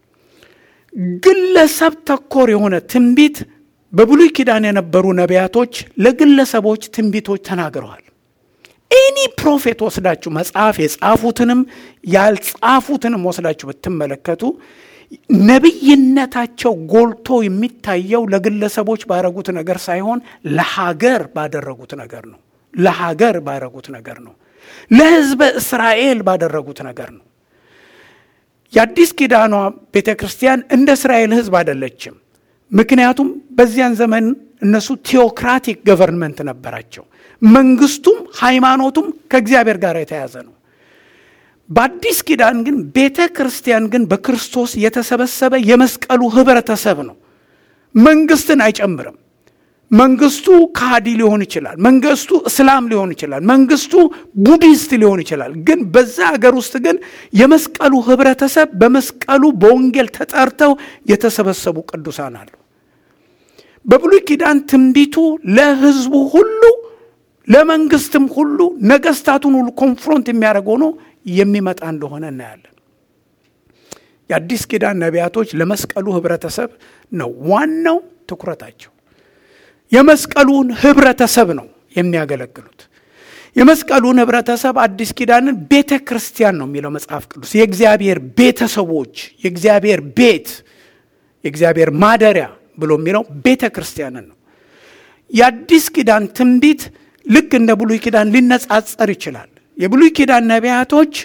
ግለሰብ ተኮር የሆነ ትንቢት በብሉይ ኪዳን የነበሩ ነቢያቶች ለግለሰቦች ትንቢቶች ተናግረዋል። ኤኒ ፕሮፌት ወስዳችሁ መጽሐፍ የጻፉትንም ያልጻፉትንም ወስዳችሁ ብትመለከቱ ነቢይነታቸው ጎልቶ የሚታየው ለግለሰቦች ባደረጉት ነገር ሳይሆን ለሀገር ባደረጉት ነገር ነው። ለሀገር ባደረጉት ነገር ነው። ለሕዝበ እስራኤል ባደረጉት ነገር ነው። የአዲስ ኪዳኗ ቤተ ክርስቲያን እንደ እስራኤል ሕዝብ አይደለችም። ምክንያቱም በዚያን ዘመን እነሱ ቴዎክራቲክ ገቨርንመንት ነበራቸው። መንግስቱም ሃይማኖቱም ከእግዚአብሔር ጋር የተያዘ ነው። በአዲስ ኪዳን ግን ቤተ ክርስቲያን ግን በክርስቶስ የተሰበሰበ የመስቀሉ ህብረተሰብ ነው። መንግስትን አይጨምርም። መንግስቱ ካሃዲ ሊሆን ይችላል። መንግስቱ እስላም ሊሆን ይችላል። መንግስቱ ቡዲስት ሊሆን ይችላል። ግን በዛ ሀገር ውስጥ ግን የመስቀሉ ህብረተሰብ በመስቀሉ በወንጌል ተጠርተው የተሰበሰቡ ቅዱሳን አሉ። በብሉይ ኪዳን ትንቢቱ ለህዝቡ ሁሉ ለመንግስትም ሁሉ ነገስታቱን ሁሉ ኮንፍሮንት የሚያደርግ ሆኖ የሚመጣ እንደሆነ እናያለን። የአዲስ ኪዳን ነቢያቶች ለመስቀሉ ህብረተሰብ ነው ዋናው ትኩረታቸው። የመስቀሉን ህብረተሰብ ነው የሚያገለግሉት። የመስቀሉን ህብረተሰብ አዲስ ኪዳንን ቤተ ክርስቲያን ነው የሚለው መጽሐፍ ቅዱስ። የእግዚአብሔር ቤተሰቦች፣ የእግዚአብሔር ቤት፣ የእግዚአብሔር ማደሪያ ብሎ የሚለው ቤተ ክርስቲያንን ነው። የአዲስ ኪዳን ትንቢት ልክ እንደ ብሉይ ኪዳን ሊነጻጸር ይችላል። የብሉይ ኪዳን ነቢያቶች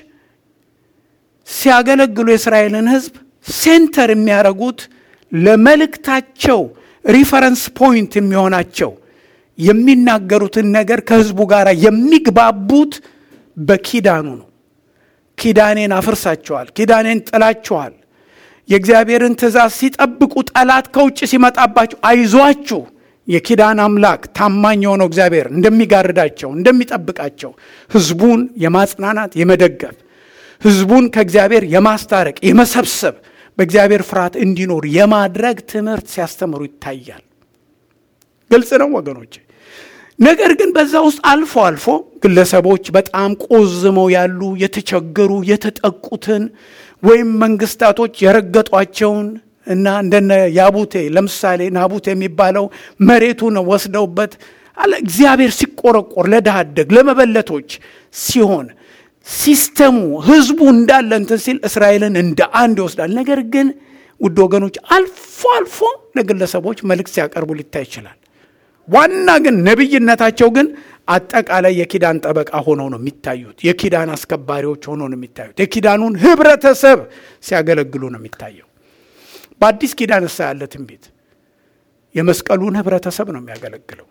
ሲያገለግሉ የእስራኤልን ህዝብ ሴንተር የሚያደርጉት ለመልእክታቸው ሪፈረንስ ፖይንት የሚሆናቸው የሚናገሩትን ነገር ከህዝቡ ጋር የሚግባቡት በኪዳኑ ነው። ኪዳኔን አፍርሳችኋል፣ ኪዳኔን ጥላችኋል። የእግዚአብሔርን ትእዛዝ ሲጠብቁ ጠላት ከውጭ ሲመጣባቸው አይዟችሁ የኪዳን አምላክ ታማኝ የሆነው እግዚአብሔር እንደሚጋርዳቸው እንደሚጠብቃቸው ህዝቡን የማጽናናት የመደገፍ ህዝቡን ከእግዚአብሔር የማስታረቅ የመሰብሰብ በእግዚአብሔር ፍርሃት እንዲኖር የማድረግ ትምህርት ሲያስተምሩ ይታያል። ግልጽ ነው ወገኖች። ነገር ግን በዛ ውስጥ አልፎ አልፎ ግለሰቦች በጣም ቆዝመው ያሉ የተቸገሩ የተጠቁትን ወይም መንግስታቶች የረገጧቸውን እና እንደነ ያቡቴ ለምሳሌ ናቡቴ የሚባለው መሬቱን ወስደውበት አለ እግዚአብሔር ሲቆረቆር ለድሃ አደግ ለመበለቶች ሲሆን ሲስተሙ ህዝቡ እንዳለ እንትን ሲል እስራኤልን እንደ አንድ ይወስዳል። ነገር ግን ውድ ወገኖች አልፎ አልፎ ለግለሰቦች መልእክት ሲያቀርቡ ሊታይ ይችላል። ዋና ግን ነቢይነታቸው ግን አጠቃላይ የኪዳን ጠበቃ ሆነው ነው የሚታዩት። የኪዳን አስከባሪዎች ሆነው ነው የሚታዩት። የኪዳኑን ህብረተሰብ ሲያገለግሉ ነው የሚታየው። በአዲስ ኪዳን እሳ ያለ ትንቢት የመስቀሉን ህብረተሰብ ነው የሚያገለግለው።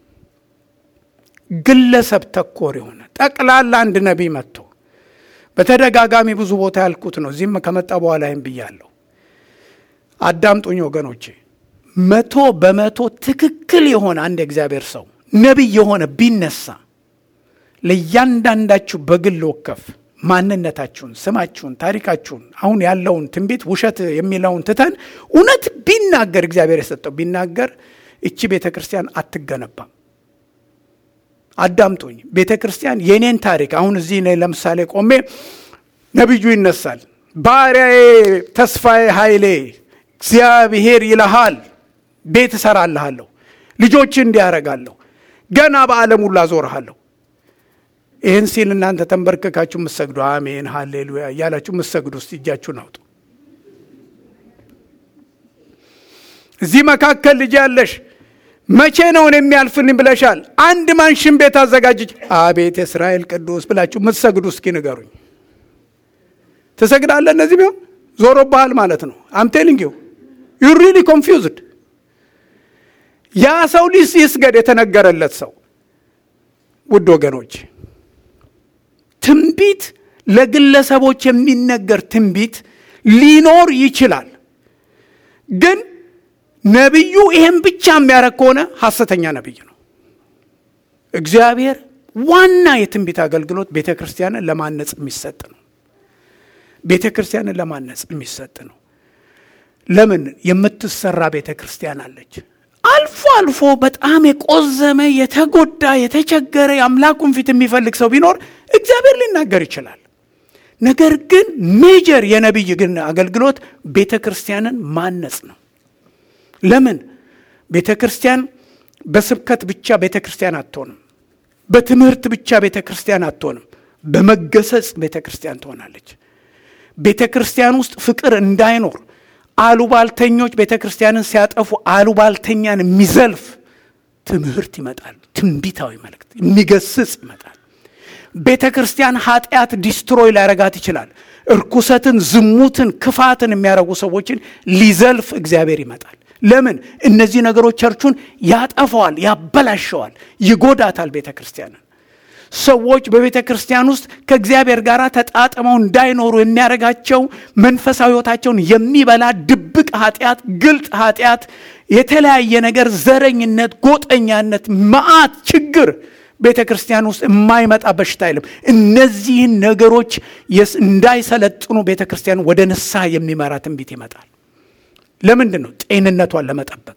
ግለሰብ ተኮር የሆነ ጠቅላላ አንድ ነቢይ መጥቶ በተደጋጋሚ ብዙ ቦታ ያልኩት ነው። እዚህም ከመጣ በኋላ ይህም ብያለሁ። አዳምጡኝ ወገኖቼ። መቶ በመቶ ትክክል የሆነ አንድ የእግዚአብሔር ሰው ነቢይ የሆነ ቢነሳ ለእያንዳንዳችሁ በግል ወከፍ ማንነታችሁን፣ ስማችሁን፣ ታሪካችሁን አሁን ያለውን ትንቢት ውሸት የሚለውን ትተን እውነት ቢናገር እግዚአብሔር የሰጠው ቢናገር እቺ ቤተ ክርስቲያን አትገነባም። አዳምጡኝ። ቤተ ክርስቲያን የኔን ታሪክ አሁን እዚህ እኔ ለምሳሌ ቆሜ ነቢዩ ይነሳል። ባሪያዬ ተስፋዬ ኃይሌ እግዚአብሔር ይልሃል፣ ቤት እሰራልሃለሁ፣ ልጆች እንዲያረጋለሁ፣ ገና በዓለም ሁሉ አዞርሃለሁ። ይህን ሲል እናንተ ተንበርክካችሁ የምትሰግዱ አሜን ሃሌሉያ እያላችሁ የምትሰግዱ ውስጥ እጃችሁን አውጡ። እዚህ መካከል ልጅ ያለሽ መቼ ነውን የሚያልፍን ብለሻል። አንድ ማንሽን ቤት አዘጋጅች። አቤት የእስራኤል ቅዱስ ብላችሁ የምትሰግዱ እስኪ ንገሩኝ። ትሰግዳለህ? እነዚህ ቢሆን ዞሮብሃል ማለት ነው። አምቴሊንግ ዩ ዩ ሪሊ ኮንፊውዝድ። ያ ሰው ሊስ ይስገድ የተነገረለት ሰው ውድ ወገኖች ትንቢት ለግለሰቦች የሚነገር ትንቢት ሊኖር ይችላል። ግን ነቢዩ ይሄን ብቻ የሚያደርግ ከሆነ ሐሰተኛ ነቢይ ነው። እግዚአብሔር ዋና የትንቢት አገልግሎት ቤተ ክርስቲያንን ለማነጽ የሚሰጥ ነው። ቤተ ክርስቲያንን ለማነጽ የሚሰጥ ነው። ለምን የምትሰራ ቤተ ክርስቲያን አለች። አልፎ አልፎ በጣም የቆዘመ የተጎዳ የተቸገረ የአምላኩን ፊት የሚፈልግ ሰው ቢኖር እግዚአብሔር ሊናገር ይችላል። ነገር ግን ሜጀር የነቢይ ግን አገልግሎት ቤተ ክርስቲያንን ማነጽ ነው። ለምን ቤተ ክርስቲያን በስብከት ብቻ ቤተ ክርስቲያን አትሆንም። በትምህርት ብቻ ቤተ ክርስቲያን አትሆንም። በመገሰጽ ቤተ ክርስቲያን ትሆናለች። ቤተ ክርስቲያን ውስጥ ፍቅር እንዳይኖር አሉባልተኞች ቤተ ክርስቲያንን ሲያጠፉ አሉባልተኛን የሚዘልፍ ትምህርት ይመጣል። ትንቢታዊ መልእክት የሚገስጽ ይመጣል። ቤተ ክርስቲያን ኃጢአት ዲስትሮይ ሊያረጋት ይችላል። እርኩሰትን፣ ዝሙትን፣ ክፋትን የሚያረጉ ሰዎችን ሊዘልፍ እግዚአብሔር ይመጣል። ለምን? እነዚህ ነገሮች ቸርቹን ያጠፈዋል፣ ያበላሸዋል፣ ይጎዳታል ቤተ ክርስቲያንን። ሰዎች በቤተ ክርስቲያን ውስጥ ከእግዚአብሔር ጋር ተጣጥመው እንዳይኖሩ የሚያደርጋቸው መንፈሳዊ ሕይወታቸውን የሚበላ ድብቅ ኃጢአት፣ ግልጥ ኃጢአት፣ የተለያየ ነገር፣ ዘረኝነት፣ ጎጠኛነት፣ መዓት ችግር ቤተ ክርስቲያን ውስጥ የማይመጣ በሽታ የለም። እነዚህን ነገሮች እንዳይሰለጥኑ ቤተ ክርስቲያን ወደ ንስሐ የሚመራ ትንቢት ይመጣል። ለምንድን ነው? ጤንነቷን ለመጠበቅ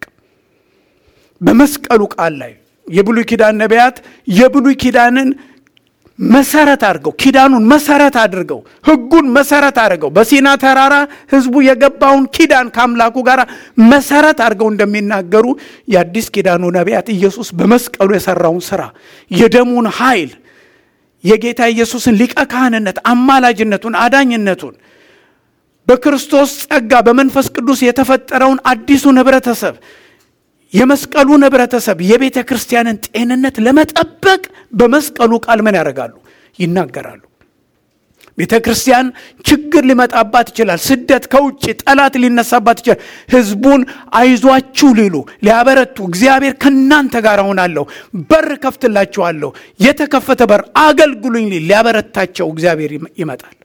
በመስቀሉ ቃል ላይ የብሉይ ኪዳን ነቢያት የብሉይ ኪዳንን መሰረት አድርገው ኪዳኑን መሰረት አድርገው ሕጉን መሰረት አድርገው በሲና ተራራ ሕዝቡ የገባውን ኪዳን ከአምላኩ ጋር መሰረት አድርገው እንደሚናገሩ የአዲስ ኪዳኑ ነቢያት ኢየሱስ በመስቀሉ የሰራውን ስራ የደሙን ኃይል የጌታ ኢየሱስን ሊቀ ካህንነት አማላጅነቱን አዳኝነቱን በክርስቶስ ጸጋ በመንፈስ ቅዱስ የተፈጠረውን አዲሱን ህብረተሰብ የመስቀሉን ህብረተሰብ የቤተ ክርስቲያንን ጤንነት ለመጠበቅ በመስቀሉ ቃል ምን ያደርጋሉ? ይናገራሉ። ቤተ ክርስቲያን ችግር ሊመጣባት ይችላል። ስደት ከውጭ ጠላት ሊነሳባት ይችላል። ህዝቡን አይዟችሁ ሊሉ ሊያበረቱ፣ እግዚአብሔር ከእናንተ ጋር እሆናለሁ፣ በር ከፍትላችኋለሁ፣ የተከፈተ በር አገልግሉኝ ሊል ሊያበረታቸው እግዚአብሔር ይመጣል።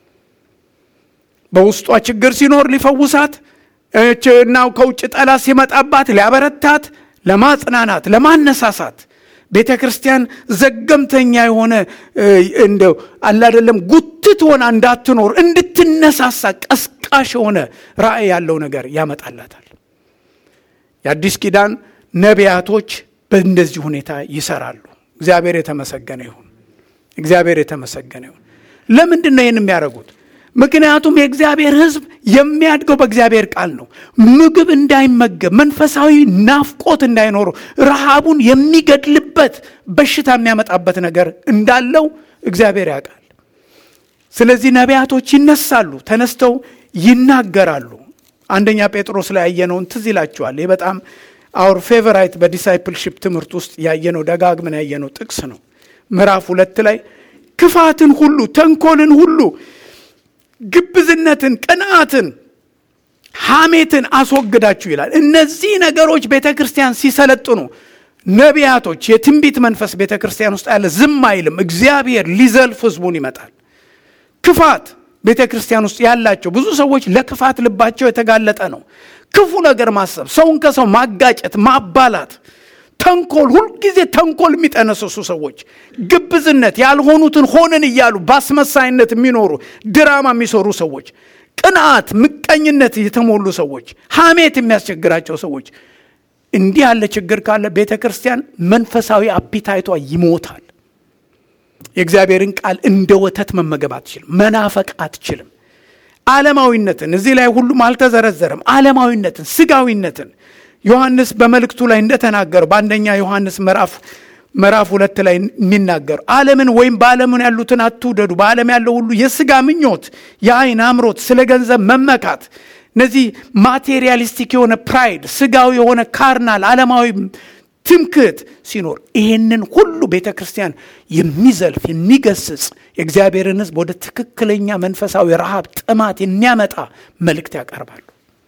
በውስጧ ችግር ሲኖር ሊፈውሳት እና ከውጭ ጠላት ሲመጣባት ሊያበረታት፣ ለማጽናናት፣ ለማነሳሳት ቤተ ክርስቲያን ዘገምተኛ የሆነ እንደው አላደለም ጉትት ሆና እንዳትኖር እንድትነሳሳ ቀስቃሽ የሆነ ራእይ ያለው ነገር ያመጣላታል። የአዲስ ኪዳን ነቢያቶች በእንደዚህ ሁኔታ ይሰራሉ። እግዚአብሔር የተመሰገነ ይሁን። እግዚአብሔር የተመሰገነ ይሁን። ለምንድን ነው ይህን የሚያደርጉት? ምክንያቱም የእግዚአብሔር ሕዝብ የሚያድገው በእግዚአብሔር ቃል ነው። ምግብ እንዳይመገብ መንፈሳዊ ናፍቆት እንዳይኖረው ረሃቡን የሚገድልበት በሽታ የሚያመጣበት ነገር እንዳለው እግዚአብሔር ያውቃል። ስለዚህ ነቢያቶች ይነሳሉ፣ ተነስተው ይናገራሉ። አንደኛ ጴጥሮስ ላይ ያየነውን ትዝ ይላችኋል። ይህ በጣም አውር ፌቨራይት በዲሳይፕልሺፕ ትምህርት ውስጥ ያየነው ደጋግመን ያየነው ጥቅስ ነው። ምዕራፍ ሁለት ላይ ክፋትን ሁሉ ተንኮልን ሁሉ ግብዝነትን፣ ቅንዓትን፣ ሐሜትን አስወግዳችሁ ይላል። እነዚህ ነገሮች ቤተ ክርስቲያን ሲሰለጥኑ ነቢያቶች፣ የትንቢት መንፈስ ቤተ ክርስቲያን ውስጥ ያለ ዝም አይልም። እግዚአብሔር ሊዘልፍ ህዝቡን ይመጣል። ክፋት ቤተ ክርስቲያን ውስጥ ያላቸው ብዙ ሰዎች ለክፋት ልባቸው የተጋለጠ ነው። ክፉ ነገር ማሰብ፣ ሰውን ከሰው ማጋጨት፣ ማባላት ተንኮል፣ ሁልጊዜ ተንኮል የሚጠነስሱ ሰዎች፣ ግብዝነት፣ ያልሆኑትን ሆነን እያሉ በአስመሳይነት የሚኖሩ ድራማ የሚሰሩ ሰዎች፣ ቅንዓት፣ ምቀኝነት የተሞሉ ሰዎች፣ ሐሜት የሚያስቸግራቸው ሰዎች፣ እንዲህ ያለ ችግር ካለ ቤተ ክርስቲያን መንፈሳዊ አፒታይቷ ይሞታል። የእግዚአብሔርን ቃል እንደ ወተት መመገብ አትችልም። መናፈቅ አትችልም። ዓለማዊነትን እዚህ ላይ ሁሉም አልተዘረዘረም። ዓለማዊነትን፣ ስጋዊነትን ዮሐንስ በመልእክቱ ላይ እንደተናገረው በአንደኛ ዮሐንስ ምዕራፍ ምዕራፍ ሁለት ላይ የሚናገር ዓለምን ወይም በዓለምን ያሉትን አትውደዱ። በዓለም ያለው ሁሉ የስጋ ምኞት፣ የአይን አምሮት፣ ስለ ገንዘብ መመካት፣ እነዚህ ማቴሪያሊስቲክ የሆነ ፕራይድ፣ ስጋዊ የሆነ ካርናል ዓለማዊ ትምክህት ሲኖር ይህንን ሁሉ ቤተ ክርስቲያን የሚዘልፍ የሚገስጽ የእግዚአብሔርን ሕዝብ ወደ ትክክለኛ መንፈሳዊ ረሃብ ጥማት የሚያመጣ መልእክት ያቀርባሉ።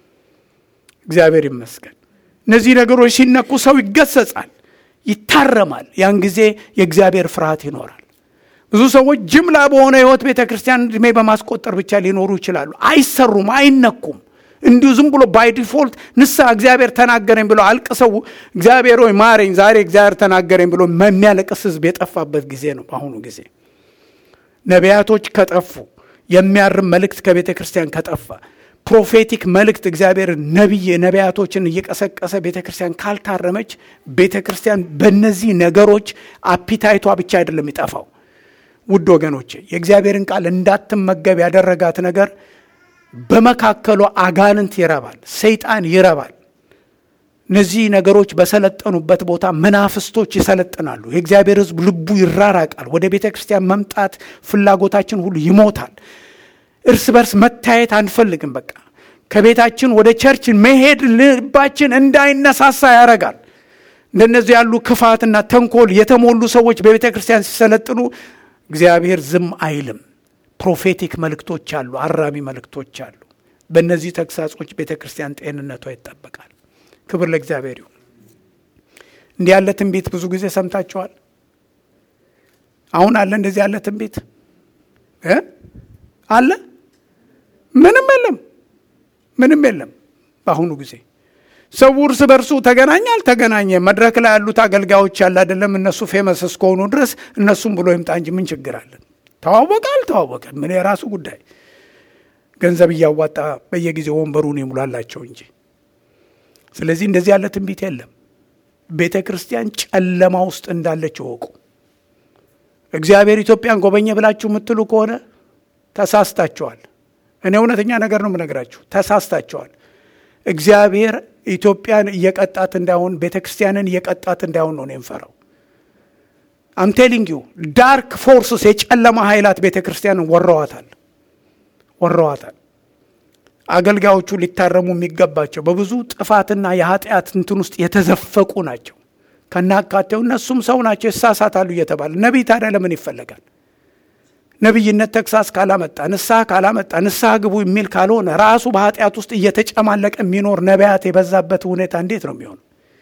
እግዚአብሔር ይመስገን። እነዚህ ነገሮች ሲነኩ ሰው ይገሰጻል፣ ይታረማል። ያን ጊዜ የእግዚአብሔር ፍርሃት ይኖራል። ብዙ ሰዎች ጅምላ በሆነ ሕይወት ቤተ ክርስቲያን ዕድሜ በማስቆጠር ብቻ ሊኖሩ ይችላሉ። አይሰሩም፣ አይነኩም። እንዲሁ ዝም ብሎ ባይ ዲፎልት ንስሐ እግዚአብሔር ተናገረኝ ብሎ አልቅሰው እግዚአብሔር ሆይ ማረኝ፣ ዛሬ እግዚአብሔር ተናገረኝ ብሎ የሚያለቅስ ሕዝብ የጠፋበት ጊዜ ነው። በአሁኑ ጊዜ ነቢያቶች ከጠፉ፣ የሚያርም መልእክት ከቤተ ክርስቲያን ከጠፋ ፕሮፌቲክ መልእክት እግዚአብሔር ነቢይ ነቢያቶችን እየቀሰቀሰ ቤተ ክርስቲያን ካልታረመች ቤተ ክርስቲያን በእነዚህ ነገሮች አፒታይቷ ብቻ አይደለም ይጠፋው። ውድ ወገኖቼ የእግዚአብሔርን ቃል እንዳትመገብ ያደረጋት ነገር በመካከሏ አጋንንት ይረባል፣ ሰይጣን ይረባል። እነዚህ ነገሮች በሰለጠኑበት ቦታ መናፍስቶች ይሰለጥናሉ። የእግዚአብሔር ሕዝብ ልቡ ይራራቃል። ወደ ቤተ ክርስቲያን መምጣት ፍላጎታችን ሁሉ ይሞታል። እርስ በርስ መታየት አንፈልግም። በቃ ከቤታችን ወደ ቸርች መሄድ ልባችን እንዳይነሳሳ ያደርጋል። እንደነዚህ ያሉ ክፋትና ተንኮል የተሞሉ ሰዎች በቤተ ክርስቲያን ሲሰለጥኑ እግዚአብሔር ዝም አይልም። ፕሮፌቲክ መልእክቶች አሉ፣ አራሚ መልእክቶች አሉ። በእነዚህ ተግሳጾች ቤተ ክርስቲያን ጤንነቷ ይጠበቃል። ክብር ለእግዚአብሔር ይሁን። እንዲህ ያለ ትንቢት ብዙ ጊዜ ሰምታችኋል። አሁን አለ እንደዚህ ያለ ትንቢት እ አለ ምንም የለም፣ ምንም የለም። በአሁኑ ጊዜ ሰው እርስ በርሱ ተገናኘ አልተገናኘ መድረክ ላይ ያሉት አገልጋዮች ያለ አይደለም እነሱ ፌመስ እስከሆኑ ድረስ እነሱም ብሎ ይምጣ እንጂ ምን ችግር አለን? ተዋወቀ አልተዋወቀ ምን የራሱ ጉዳይ። ገንዘብ እያዋጣ በየጊዜው ወንበሩን ይሙላላቸው እንጂ። ስለዚህ እንደዚህ ያለ ትንቢት የለም። ቤተ ክርስቲያን ጨለማ ውስጥ እንዳለች እወቁ። እግዚአብሔር ኢትዮጵያን ጎበኘ ብላችሁ የምትሉ ከሆነ ተሳስታችኋል። እኔ እውነተኛ ነገር ነው የምነግራችሁ፣ ተሳስታችኋል። እግዚአብሔር ኢትዮጵያን እየቀጣት እንዳይሆን ቤተ ክርስቲያንን እየቀጣት እንዳይሆን ነው የምፈራው። አምቴሊንግ ዩ ዳርክ ፎርስስ የጨለማ ኃይላት ቤተ ክርስቲያንን ወረዋታል ወረዋታል። አገልጋዮቹ ሊታረሙ የሚገባቸው በብዙ ጥፋትና የኃጢአት እንትን ውስጥ የተዘፈቁ ናቸው። ከናካቴው እነሱም ሰው ናቸው፣ ይሳሳታሉ እየተባለ ነቢይ ታዲያ ለምን ይፈለጋል? ነቢይነት ተግሳስ ካላመጣ ንስሐ ካላመጣ ንስሐ ግቡ የሚል ካልሆነ ራሱ በኃጢአት ውስጥ እየተጨማለቀ የሚኖር ነቢያት የበዛበት ሁኔታ እንዴት ነው የሚሆነው?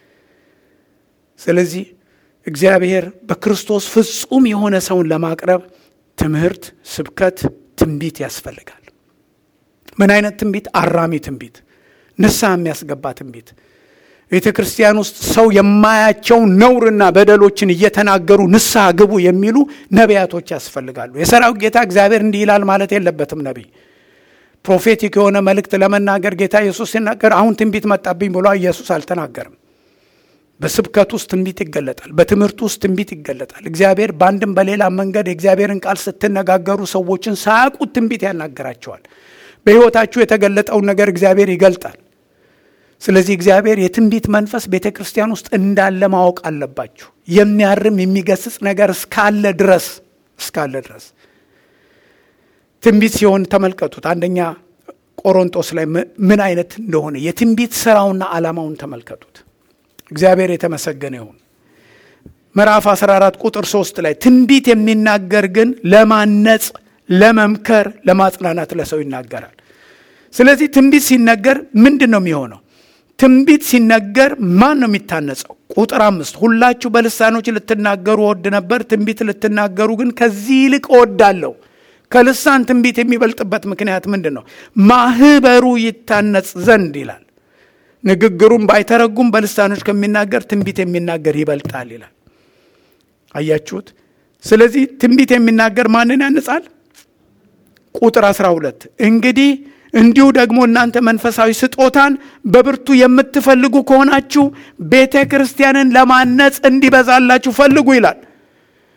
ስለዚህ እግዚአብሔር በክርስቶስ ፍጹም የሆነ ሰውን ለማቅረብ ትምህርት፣ ስብከት፣ ትንቢት ያስፈልጋል። ምን አይነት ትንቢት? አራሚ ትንቢት፣ ንስሐ የሚያስገባ ትንቢት። ቤተ ክርስቲያን ውስጥ ሰው የማያቸው ነውርና በደሎችን እየተናገሩ ንስሐ ግቡ የሚሉ ነቢያቶች ያስፈልጋሉ። የሰራዊት ጌታ እግዚአብሔር እንዲህ ይላል ማለት የለበትም ነቢይ። ፕሮፌቲክ የሆነ መልእክት ለመናገር ጌታ ኢየሱስ ሲናገር አሁን ትንቢት መጣብኝ ብሎ ኢየሱስ አልተናገርም። በስብከት ውስጥ ትንቢት ይገለጣል። በትምህርት ውስጥ ትንቢት ይገለጣል። እግዚአብሔር በአንድም በሌላ መንገድ የእግዚአብሔርን ቃል ስትነጋገሩ ሰዎችን ሳያውቁት ትንቢት ያናገራቸዋል። በሕይወታችሁ የተገለጠውን ነገር እግዚአብሔር ይገልጣል። ስለዚህ እግዚአብሔር የትንቢት መንፈስ ቤተ ክርስቲያን ውስጥ እንዳለ ማወቅ አለባችሁ። የሚያርም የሚገስጽ ነገር እስካለ ድረስ እስካለ ድረስ ትንቢት ሲሆን ተመልከቱት። አንደኛ ቆሮንጦስ ላይ ምን አይነት እንደሆነ የትንቢት ስራውና ዓላማውን ተመልከቱት። እግዚአብሔር የተመሰገነ ይሁን። ምዕራፍ 14 ቁጥር 3 ላይ ትንቢት የሚናገር ግን ለማነጽ፣ ለመምከር፣ ለማጽናናት ለሰው ይናገራል። ስለዚህ ትንቢት ሲነገር ምንድን ነው የሚሆነው? ትንቢት ሲነገር ማን ነው የሚታነጸው? ቁጥር አምስት ሁላችሁ በልሳኖች ልትናገሩ እወድ ነበር፣ ትንቢት ልትናገሩ ግን ከዚህ ይልቅ እወዳለሁ። ከልሳን ትንቢት የሚበልጥበት ምክንያት ምንድን ነው? ማህበሩ ይታነጽ ዘንድ ይላል። ንግግሩም ባይተረጉም በልሳኖች ከሚናገር ትንቢት የሚናገር ይበልጣል ይላል። አያችሁት? ስለዚህ ትንቢት የሚናገር ማንን ያንጻል? ቁጥር 12 እንግዲህ እንዲሁ ደግሞ እናንተ መንፈሳዊ ስጦታን በብርቱ የምትፈልጉ ከሆናችሁ ቤተ ክርስቲያንን ለማነጽ እንዲበዛላችሁ ፈልጉ ይላል።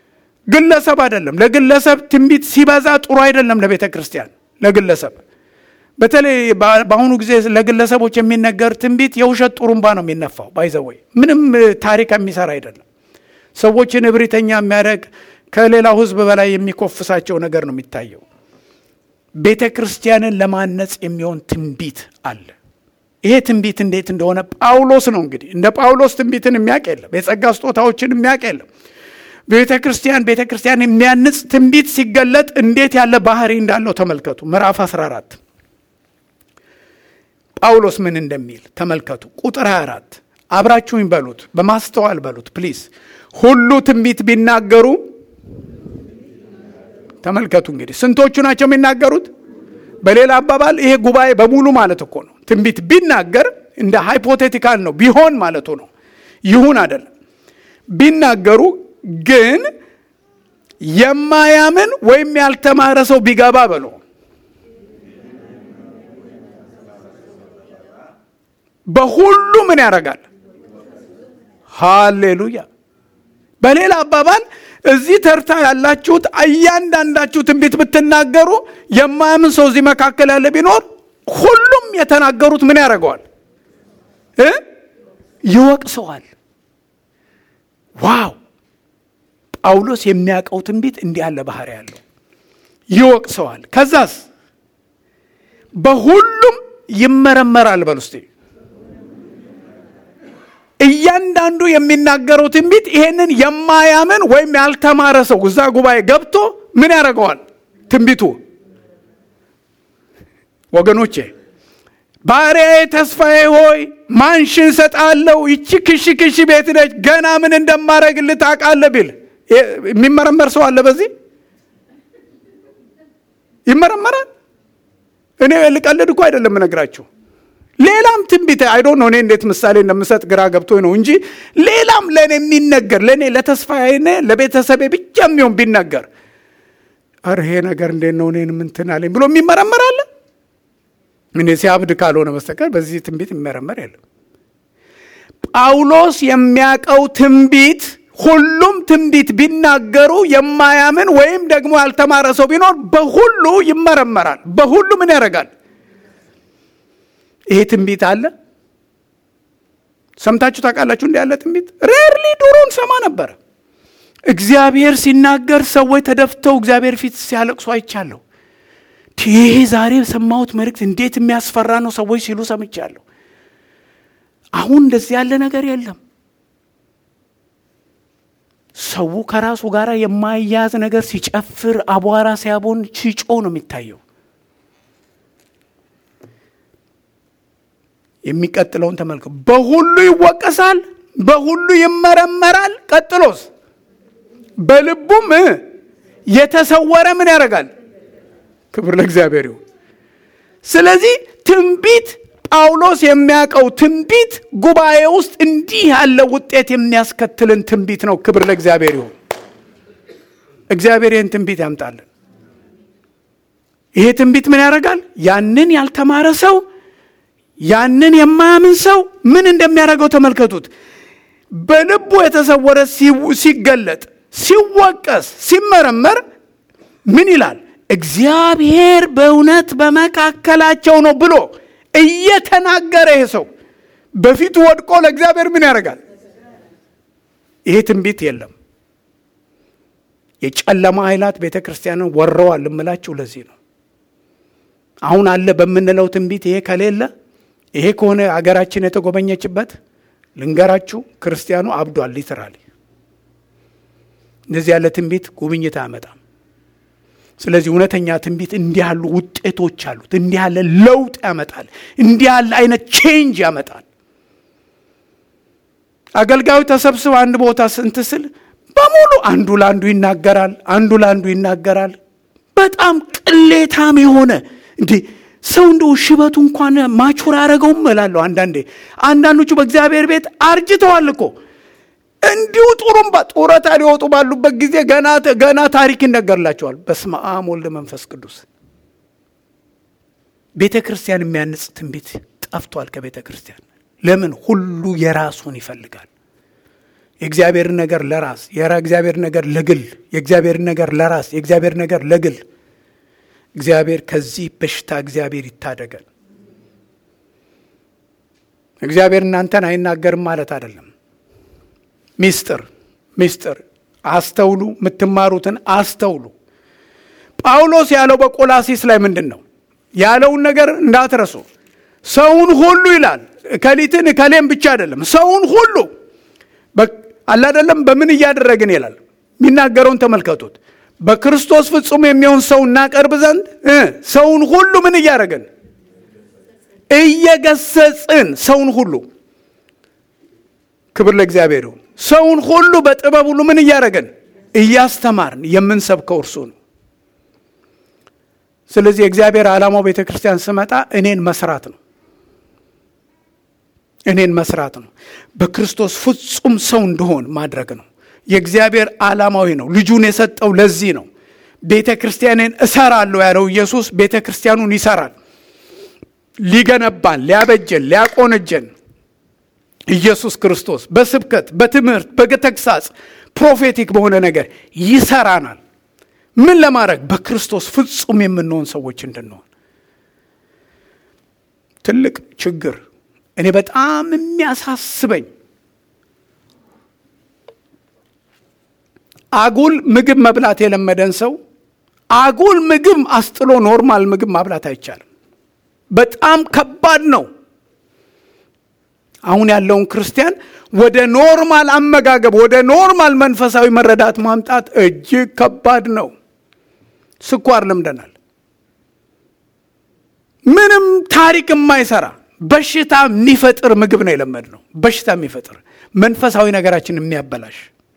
ግለሰብ አይደለም። ለግለሰብ ትንቢት ሲበዛ ጥሩ አይደለም። ለቤተ ክርስቲያን ለግለሰብ በተለይ በአሁኑ ጊዜ ለግለሰቦች የሚነገር ትንቢት የውሸት ጡሩምባ ነው የሚነፋው። ባይዘወይ ምንም ታሪክ የሚሰራ አይደለም። ሰዎችን እብሪተኛ የሚያደርግ ከሌላው ሕዝብ በላይ የሚኮፍሳቸው ነገር ነው የሚታየው። ቤተ ክርስቲያንን ለማነጽ የሚሆን ትንቢት አለ። ይሄ ትንቢት እንዴት እንደሆነ ጳውሎስ ነው እንግዲህ እንደ ጳውሎስ ትንቢትን የሚያውቅ የለም። የጸጋ ስጦታዎችን የሚያውቅ የለም። ቤተ ክርስቲያን ቤተ ክርስቲያን የሚያንጽ ትንቢት ሲገለጥ እንዴት ያለ ባህሪ እንዳለው ተመልከቱ። ምዕራፍ 14 ጳውሎስ ምን እንደሚል ተመልከቱ። ቁጥር 24 አብራችሁኝ በሉት፣ በማስተዋል በሉት ፕሊዝ። ሁሉ ትንቢት ቢናገሩ ተመልከቱ። እንግዲህ ስንቶቹ ናቸው የሚናገሩት? በሌላ አባባል ይሄ ጉባኤ በሙሉ ማለት እኮ ነው። ትንቢት ቢናገር እንደ ሃይፖቴቲካል ነው፣ ቢሆን ማለቱ ነው። ይሁን አይደለም። ቢናገሩ ግን የማያምን ወይም ያልተማረ ሰው ቢገባ በሎ በሁሉ ምን ያደርጋል? ሃሌሉያ። በሌላ አባባል እዚህ ተርታ ያላችሁት እያንዳንዳችሁ ትንቢት ብትናገሩ የማያምን ሰው እዚህ መካከል ያለ ቢኖር ሁሉም የተናገሩት ምን ያደርገዋል? ይወቅሰዋል። ዋው! ጳውሎስ የሚያውቀው ትንቢት እንዲህ ያለ ባህሪ ያለው ይወቅሰዋል። ከዛስ በሁሉም ይመረመራል። በል ውስጤ እያንዳንዱ የሚናገረው ትንቢት ይሄንን የማያምን ወይም ያልተማረ ሰው እዛ ጉባኤ ገብቶ ምን ያደርገዋል? ትንቢቱ ወገኖቼ ባሪያዬ ተስፋዬ ሆይ ማንሽን ሰጣለሁ፣ ይቺ ክሺ ክሺ ቤት ነች፣ ገና ምን እንደማደርግልህ ታውቃለህ ቢል የሚመረመር ሰው አለ? በዚህ ይመረመራል። እኔ ልቀልድ እኮ አይደለም እነግራችሁ። ሌላም ትንቢት አይዶ ነው። እኔ እንዴት ምሳሌ እንደምሰጥ ግራ ገብቶ ነው እንጂ ሌላም ለእኔ የሚነገር ለእኔ ለተስፋዬ ለቤተሰቤ ብቻ የሚሆን ቢነገር ኧረ ይሄ ነገር እንዴት ነው እኔን ምንትን አለኝ ብሎ የሚመረመር አለ? እኔ ሲያብድ ካልሆነ በስተቀር በዚህ ትንቢት የሚመረመር የለም። ጳውሎስ የሚያውቀው ትንቢት ሁሉም ትንቢት ቢናገሩ የማያምን ወይም ደግሞ ያልተማረ ሰው ቢኖር በሁሉ ይመረመራል። በሁሉ ምን ያደርጋል? ይሄ ትንቢት አለ። ሰምታችሁ ታውቃላችሁ? እንዲ ያለ ትንቢት ሬርሊ ድሮን ሰማ ነበረ። እግዚአብሔር ሲናገር ሰዎች ተደፍተው እግዚአብሔር ፊት ሲያለቅሱ አይቻለሁ። ይሄ ዛሬ የሰማሁት መልእክት እንዴት የሚያስፈራ ነው ሰዎች ሲሉ ሰምቻለሁ። አሁን እንደዚህ ያለ ነገር የለም። ሰው ከራሱ ጋር የማያያዝ ነገር ሲጨፍር፣ አቧራ ሲያቦን፣ ሲጮ ነው የሚታየው። የሚቀጥለውን ተመልከቱ። በሁሉ ይወቀሳል፣ በሁሉ ይመረመራል። ቀጥሎስ በልቡም የተሰወረ ምን ያደርጋል? ክብር ለእግዚአብሔር ይሁን። ስለዚህ ትንቢት ጳውሎስ የሚያውቀው ትንቢት ጉባኤ ውስጥ እንዲህ ያለ ውጤት የሚያስከትልን ትንቢት ነው። ክብር ለእግዚአብሔር ይሁን። እግዚአብሔር ይህን ትንቢት ያምጣልን። ይሄ ትንቢት ምን ያደርጋል? ያንን ያልተማረ ሰው ያንን የማያምን ሰው ምን እንደሚያደርገው ተመልከቱት። በልቡ የተሰወረ ሲገለጥ፣ ሲወቀስ፣ ሲመረመር ምን ይላል? እግዚአብሔር በእውነት በመካከላቸው ነው ብሎ እየተናገረ ይሄ ሰው በፊቱ ወድቆ ለእግዚአብሔር ምን ያደርጋል? ይሄ ትንቢት የለም። የጨለማ ኃይላት ቤተ ክርስቲያንን ወረዋል እምላችሁ ለዚህ ነው። አሁን አለ በምንለው ትንቢት ይሄ ከሌለ ይሄ ከሆነ አገራችን የተጎበኘችበት ልንገራችሁ፣ ክርስቲያኑ አብዷል። ሊትራሊ እንደዚህ ያለ ትንቢት ጉብኝት አያመጣም። ስለዚህ እውነተኛ ትንቢት እንዲህ ያሉ ውጤቶች አሉት። እንዲህ ያለ ለውጥ ያመጣል። እንዲህ ያለ አይነት ቼንጅ ያመጣል። አገልጋዩ ተሰብስበ አንድ ቦታ ስንት ስል በሙሉ አንዱ ለአንዱ ይናገራል፣ አንዱ ለአንዱ ይናገራል። በጣም ቅሌታም የሆነ እንዲህ ሰው እንደው ሽበቱ እንኳን ማቹር አያደረገውም እላለሁ። አንዳንዴ አንዳንዶቹ በእግዚአብሔር ቤት አርጅተዋል እኮ እንዲሁ ጡሩምባ ጡረታ ሊወጡ ባሉበት ጊዜ ገና ገና ታሪክ ይነገርላቸዋል። በስመ አብ ወልድ መንፈስ ቅዱስ። ቤተ ክርስቲያን የሚያንጽ ትንቢት ጠፍቷል ከቤተ ክርስቲያን። ለምን? ሁሉ የራሱን ይፈልጋል። የእግዚአብሔር ነገር ለራስ፣ የእግዚአብሔር ነገር ለግል፣ የእግዚአብሔር ነገር ለራስ፣ የእግዚአብሔር ነገር ለግል። እግዚአብሔር ከዚህ በሽታ እግዚአብሔር ይታደገን። እግዚአብሔር እናንተን አይናገርም ማለት አይደለም። ሚስጥር ሚስጥር አስተውሉ፣ የምትማሩትን አስተውሉ። ጳውሎስ ያለው በቆላሲስ ላይ ምንድን ነው ያለውን ነገር እንዳትረሱ። ሰውን ሁሉ ይላል እከሊትን እከሌም ብቻ አይደለም፣ ሰውን ሁሉ አላደለም በምን እያደረግን ይላል። የሚናገረውን ተመልከቱት። በክርስቶስ ፍጹም የሚሆን ሰው እናቀርብ ዘንድ ሰውን ሁሉ ምን እያደረግን እየገሰጽን ሰውን ሁሉ ክብር ለእግዚአብሔር ይሁን። ሰውን ሁሉ በጥበብ ሁሉ ምን እያደረግን እያስተማርን የምንሰብከው እርሱ ነው። ስለዚህ የእግዚአብሔር ዓላማው ቤተ ክርስቲያን ስመጣ እኔን መስራት ነው። እኔን መስራት ነው። በክርስቶስ ፍጹም ሰው እንደሆን ማድረግ ነው። የእግዚአብሔር ዓላማዊ ነው። ልጁን የሰጠው ለዚህ ነው። ቤተ ክርስቲያንን እሰራለሁ ያለው ኢየሱስ ቤተ ክርስቲያኑን ይሰራል። ሊገነባን፣ ሊያበጀን፣ ሊያቆነጀን ኢየሱስ ክርስቶስ በስብከት በትምህርት በተግሳጽ ፕሮፌቲክ በሆነ ነገር ይሰራናል። ምን ለማድረግ በክርስቶስ ፍጹም የምንሆን ሰዎች እንድንሆን። ትልቅ ችግር እኔ በጣም የሚያሳስበኝ አጉል ምግብ መብላት የለመደን ሰው አጉል ምግብ አስጥሎ ኖርማል ምግብ ማብላት አይቻልም። በጣም ከባድ ነው። አሁን ያለውን ክርስቲያን ወደ ኖርማል አመጋገብ ወደ ኖርማል መንፈሳዊ መረዳት ማምጣት እጅግ ከባድ ነው። ስኳር ለምደናል። ምንም ታሪክ የማይሰራ በሽታ የሚፈጥር ምግብ ነው የለመድ ነው። በሽታ የሚፈጥር መንፈሳዊ ነገራችን የሚያበላሽ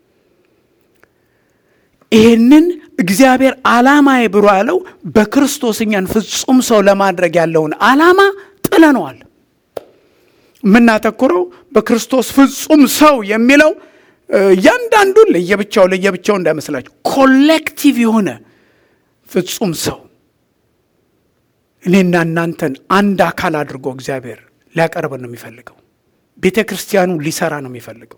ይህንን እግዚአብሔር ዓላማዬ ብሎ ያለው በክርስቶስ እኛን ፍጹም ሰው ለማድረግ ያለውን ዓላማ ጥለነዋል። የምናተኩረው በክርስቶስ ፍጹም ሰው የሚለው እያንዳንዱን ለየብቻው ለየብቻው እንዳይመስላችሁ ኮሌክቲቭ የሆነ ፍጹም ሰው እኔና እናንተን አንድ አካል አድርጎ እግዚአብሔር ሊያቀርበን ነው የሚፈልገው። ቤተ ክርስቲያኑ ሊሰራ ነው የሚፈልገው።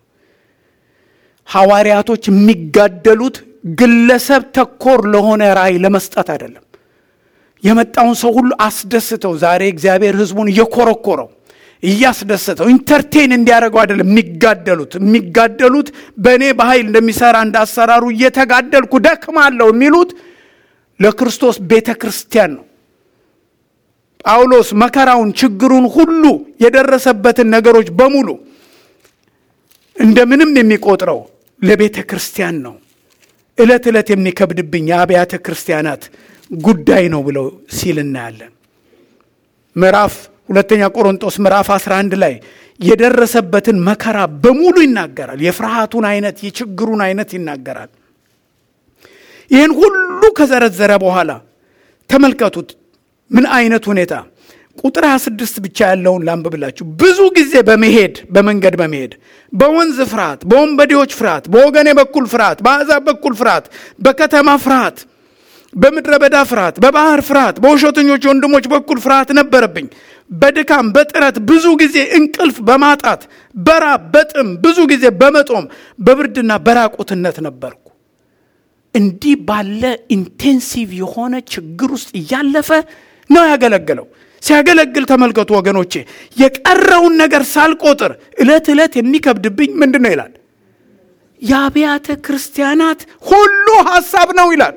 ሐዋርያቶች የሚጋደሉት ግለሰብ ተኮር ለሆነ ራእይ ለመስጠት አይደለም። የመጣውን ሰው ሁሉ አስደስተው ዛሬ እግዚአብሔር ሕዝቡን እየኮረኮረው እያስደሰተው ኢንተርቴን እንዲያደርገው አይደለም የሚጋደሉት። የሚጋደሉት በእኔ በኃይል እንደሚሰራ እንዳሰራሩ እየተጋደልኩ ደክማለሁ የሚሉት ለክርስቶስ ቤተ ክርስቲያን ነው። ጳውሎስ መከራውን፣ ችግሩን ሁሉ የደረሰበትን ነገሮች በሙሉ እንደምንም የሚቆጥረው ለቤተ ክርስቲያን ነው። ዕለት ዕለት የሚከብድብኝ የአብያተ ክርስቲያናት ጉዳይ ነው ብለው ሲል እናያለን። ምዕራፍ ሁለተኛ ቆሮንጦስ ምዕራፍ 11 ላይ የደረሰበትን መከራ በሙሉ ይናገራል። የፍርሃቱን አይነት፣ የችግሩን አይነት ይናገራል። ይህን ሁሉ ከዘረዘረ በኋላ ተመልከቱት ምን አይነት ሁኔታ ቁጥር 26 ብቻ ያለውን ላንብብላችሁ። ብዙ ጊዜ በመሄድ በመንገድ በመሄድ በወንዝ ፍርሃት፣ በወንበዴዎች ፍርሃት፣ በወገኔ በኩል ፍርሃት፣ በአሕዛብ በኩል ፍርሃት፣ በከተማ ፍርሃት፣ በምድረ በዳ ፍርሃት፣ በባህር ፍርሃት፣ በውሸተኞች ወንድሞች በኩል ፍርሃት ነበረብኝ። በድካም በጥረት ብዙ ጊዜ እንቅልፍ በማጣት በራብ በጥም ብዙ ጊዜ በመጦም በብርድና በራቁትነት ነበርኩ። እንዲህ ባለ ኢንቴንሲቭ የሆነ ችግር ውስጥ እያለፈ ነው ያገለገለው። ሲያገለግል ተመልከቱ ወገኖቼ፣ የቀረውን ነገር ሳልቆጥር ዕለት ዕለት የሚከብድብኝ ምንድን ነው ይላል? የአብያተ ክርስቲያናት ሁሉ ሐሳብ ነው ይላል።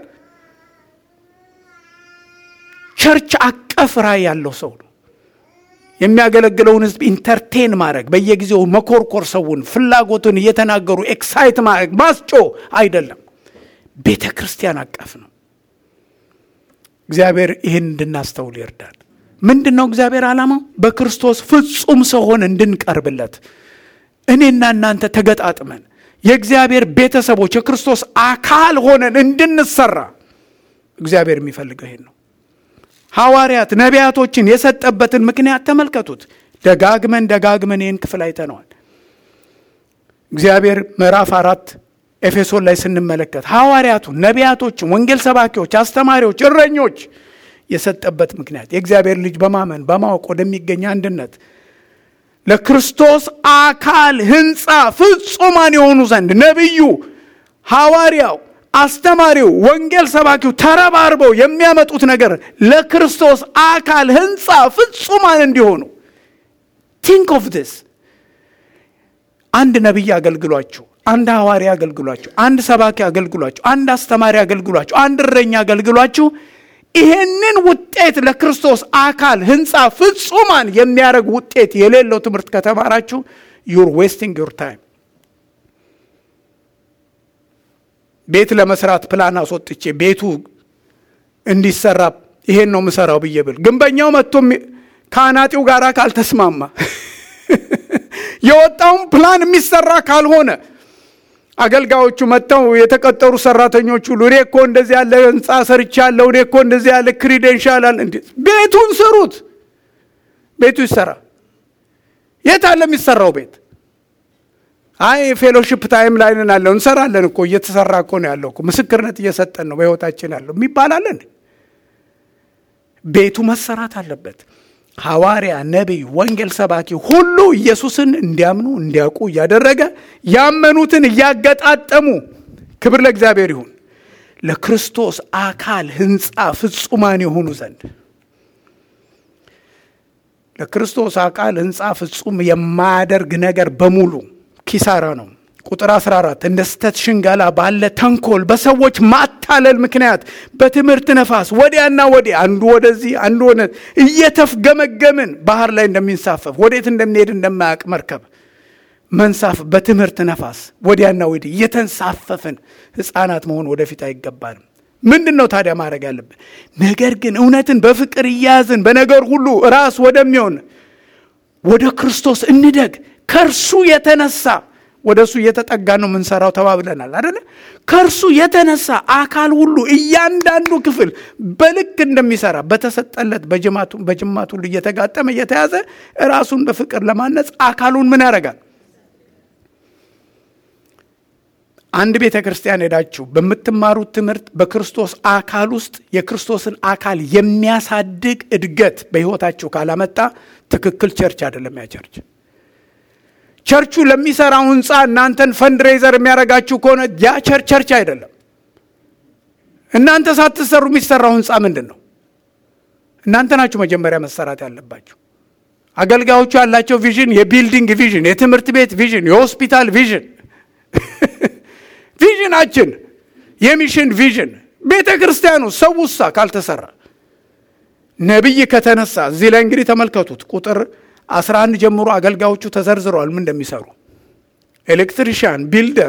ቸርች አቀፍ ራዕይ ያለው ሰው ነው። የሚያገለግለውን ሕዝብ ኢንተርቴን ማድረግ፣ በየጊዜው መኮርኮር፣ ሰውን ፍላጎቱን እየተናገሩ ኤክሳይት ማድረግ ማስጮ አይደለም። ቤተ ክርስቲያን አቀፍ ነው። እግዚአብሔር ይህን እንድናስተውል ይርዳል። ምንድን ነው እግዚአብሔር ዓላማው? በክርስቶስ ፍጹም ሰው ሆነ እንድንቀርብለት እኔና እናንተ ተገጣጥመን የእግዚአብሔር ቤተሰቦች የክርስቶስ አካል ሆነን እንድንሰራ እግዚአብሔር የሚፈልገው ይሄን ነው። ሐዋርያት ነቢያቶችን የሰጠበትን ምክንያት ተመልከቱት። ደጋግመን ደጋግመን ይህን ክፍል አይተነዋል። እግዚአብሔር ምዕራፍ አራት ኤፌሶን ላይ ስንመለከት ሐዋርያቱ፣ ነቢያቶችን፣ ወንጌል ሰባኪዎች፣ አስተማሪዎች፣ እረኞች የሰጠበት ምክንያት የእግዚአብሔር ልጅ በማመን በማወቅ ወደሚገኝ አንድነት ለክርስቶስ አካል ሕንፃ ፍጹማን የሆኑ ዘንድ ነቢዩ፣ ሐዋርያው፣ አስተማሪው፣ ወንጌል ሰባኪው ተረባርበው የሚያመጡት ነገር ለክርስቶስ አካል ህንፃ ፍጹማን እንዲሆኑ ቲንክ ኦፍ ዲስ አንድ ነቢይ አገልግሏችሁ፣ አንድ ሐዋርያ አገልግሏችሁ፣ አንድ ሰባኪ አገልግሏችሁ፣ አንድ አስተማሪ አገልግሏችሁ፣ አንድ እረኛ አገልግሏችሁ ይሄንን ውጤት ለክርስቶስ አካል ህንፃ ፍጹማን የሚያደርግ ውጤት የሌለው ትምህርት ከተማራችሁ ዩር ዌስቲንግ ዩር ታይም። ቤት ለመስራት ፕላን አስወጥቼ ቤቱ እንዲሰራ ይሄን ነው ምሰራው ብዬ ብል ግንበኛው መጥቶ ከአናጢው ጋር ካልተስማማ የወጣውን ፕላን የሚሰራ ካልሆነ አገልጋዮቹ መጥተው የተቀጠሩ ሰራተኞች ሁሉ እኔ እኮ እንደዚህ ያለ ህንፃ ሰርቻለሁ፣ እኔ እኮ እንደዚህ ያለ ክሪዴንሻል አለ። እንዴ ቤቱን ስሩት፣ ቤቱ ይሰራ። የት አለ የሚሰራው ቤት? አይ ፌሎሺፕ ታይም ላይ ነን አለው። እንሰራለን እኮ እየተሰራ እኮ ነው ያለው እኮ ምስክርነት እየሰጠን ነው በህይወታችን ያለው የሚባላለን። ቤቱ መሰራት አለበት። ሐዋርያ፣ ነቢይ፣ ወንጌል ሰባኪ ሁሉ ኢየሱስን እንዲያምኑ እንዲያውቁ እያደረገ ያመኑትን እያገጣጠሙ ክብር ለእግዚአብሔር ይሁን ለክርስቶስ አካል ህንፃ ፍጹማን የሆኑ ዘንድ ለክርስቶስ አካል ህንፃ ፍጹም የማያደርግ ነገር በሙሉ ኪሳራ ነው። ቁጥር 14 እንደ ስተት ሽንገላ ባለ ተንኮል በሰዎች ማታለል ምክንያት በትምህርት ነፋስ ወዲያና ወዲህ አንዱ ወደዚህ አንዱ ወደ እየተፍገመገምን ባህር ላይ እንደሚንሳፈፍ ወዴት እንደሚሄድ እንደማያውቅ መርከብ መንሳፍ በትምህርት ነፋስ ወዲያና ወዲህ እየተንሳፈፍን ህፃናት መሆን ወደፊት አይገባንም። ምንድን ነው ታዲያ ማድረግ ያለብን? ነገር ግን እውነትን በፍቅር እያያዝን በነገር ሁሉ ራስ ወደሚሆን ወደ ክርስቶስ እንደግ ከእርሱ የተነሳ ወደ እሱ እየተጠጋ ነው የምንሰራው ተባብለናል አደለ? ከእርሱ የተነሳ አካል ሁሉ እያንዳንዱ ክፍል በልክ እንደሚሰራ በተሰጠለት በጅማት ሁሉ እየተጋጠመ እየተያዘ ራሱን በፍቅር ለማነጽ አካሉን ምን ያደርጋል? አንድ ቤተ ክርስቲያን ሄዳችሁ በምትማሩት ትምህርት በክርስቶስ አካል ውስጥ የክርስቶስን አካል የሚያሳድግ እድገት በሕይወታችሁ ካላመጣ ትክክል ቸርች አይደለም ያ ቸርች። ቸርቹ ለሚሰራው ህንፃ እናንተን ፈንድሬዘር የሚያደርጋችሁ ከሆነ ያ ቸርች ቸርች አይደለም። እናንተ ሳትሰሩ የሚሰራው ህንፃ ምንድን ነው? እናንተ ናችሁ መጀመሪያ መሰራት ያለባችሁ። አገልጋዮቹ ያላቸው ቪዥን የቢልዲንግ ቪዥን፣ የትምህርት ቤት ቪዥን፣ የሆስፒታል ቪዥን ቪዥናችን የሚሽን ቪዥን ቤተ ክርስቲያኑ ሰው ውሳ ካልተሰራ ነቢይ ከተነሳ እዚህ ላይ እንግዲህ ተመልከቱት ቁጥር 11 ጀምሮ አገልጋዮቹ ተዘርዝረዋል ምን እንደሚሰሩ ኤሌክትሪሽያን ቢልደር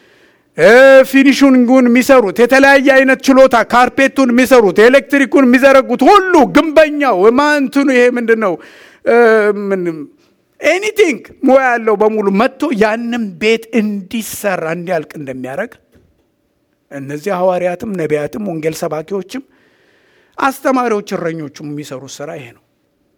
ፊኒሽንጉን የሚሰሩት የተለያየ አይነት ችሎታ ካርፔቱን የሚሰሩት ኤሌክትሪኩን የሚዘረጉት ሁሉ ግንበኛው ማንትኑ ይሄ ምንድን ነው ኤኒቲንግ ሙያ ያለው በሙሉ መጥቶ ያንም ቤት እንዲሰራ እንዲያልቅ እንደሚያደርግ እነዚህ ሐዋርያትም ነቢያትም ወንጌል ሰባኪዎችም አስተማሪዎች እረኞቹም የሚሰሩት ስራ ይሄ ነው።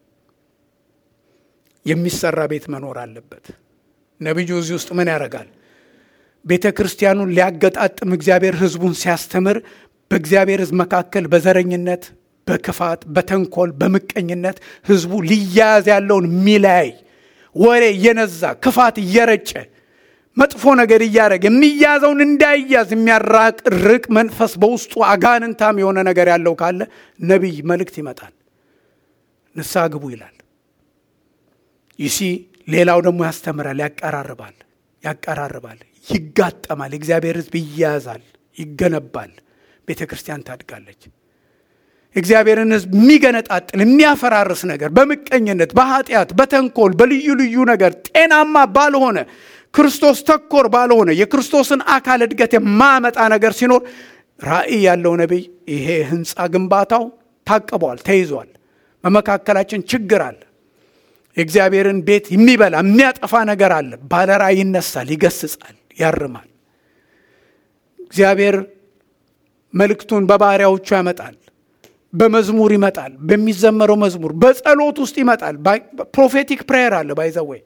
የሚሰራ ቤት መኖር አለበት። ነቢዩ እዚህ ውስጥ ምን ያደርጋል? ቤተ ክርስቲያኑን ሊያገጣጥም እግዚአብሔር ሕዝቡን ሲያስተምር በእግዚአብሔር ሕዝብ መካከል በዘረኝነት፣ በክፋት፣ በተንኮል፣ በምቀኝነት ሕዝቡ ሊያያዝ ያለውን ሚላይ ወሬ እየነዛ ክፋት እየረጨ መጥፎ ነገር እያደረገ የሚያዘውን እንዳይያዝ የሚያራቅርቅ መንፈስ በውስጡ አጋንንታም የሆነ ነገር ያለው ካለ ነቢይ መልእክት ይመጣል። ንስሐ ግቡ ይላል። ይሲ ሌላው ደግሞ ያስተምራል፣ ያቀራርባል፣ ያቀራርባል፣ ይጋጠማል። የእግዚአብሔር ሕዝብ ይያዛል፣ ይገነባል። ቤተ ክርስቲያን ታድጋለች። እግዚአብሔርን ሕዝብ የሚገነጣጥል የሚያፈራርስ ነገር በምቀኝነት፣ በኃጢአት፣ በተንኮል፣ በልዩ ልዩ ነገር ጤናማ ባልሆነ ክርስቶስ ተኮር ባልሆነ የክርስቶስን አካል እድገት የማመጣ ነገር ሲኖር ራእይ ያለው ነቢይ ይሄ ህንፃ ግንባታው ታቅቧል፣ ተይዟል፣ በመካከላችን ችግር አለ፣ የእግዚአብሔርን ቤት የሚበላ የሚያጠፋ ነገር አለ። ባለ ራእይ ይነሳል፣ ይገስጻል፣ ያርማል። እግዚአብሔር መልእክቱን በባሪያዎቹ ያመጣል። በመዝሙር ይመጣል። በሚዘመረው መዝሙር በጸሎት ውስጥ ይመጣል። ፕሮፌቲክ ፕሬየር አለ ባይዘወይ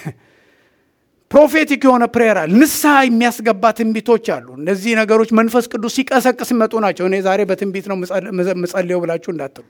ፕሮፌቲክ የሆነ ፕሬየር አለ። ንስሐ የሚያስገባ ትንቢቶች አሉ። እነዚህ ነገሮች መንፈስ ቅዱስ ሲቀሰቅስ ይመጡ ናቸው። እኔ ዛሬ በትንቢት ነው ምጸልየው ብላችሁ እንዳትሉ።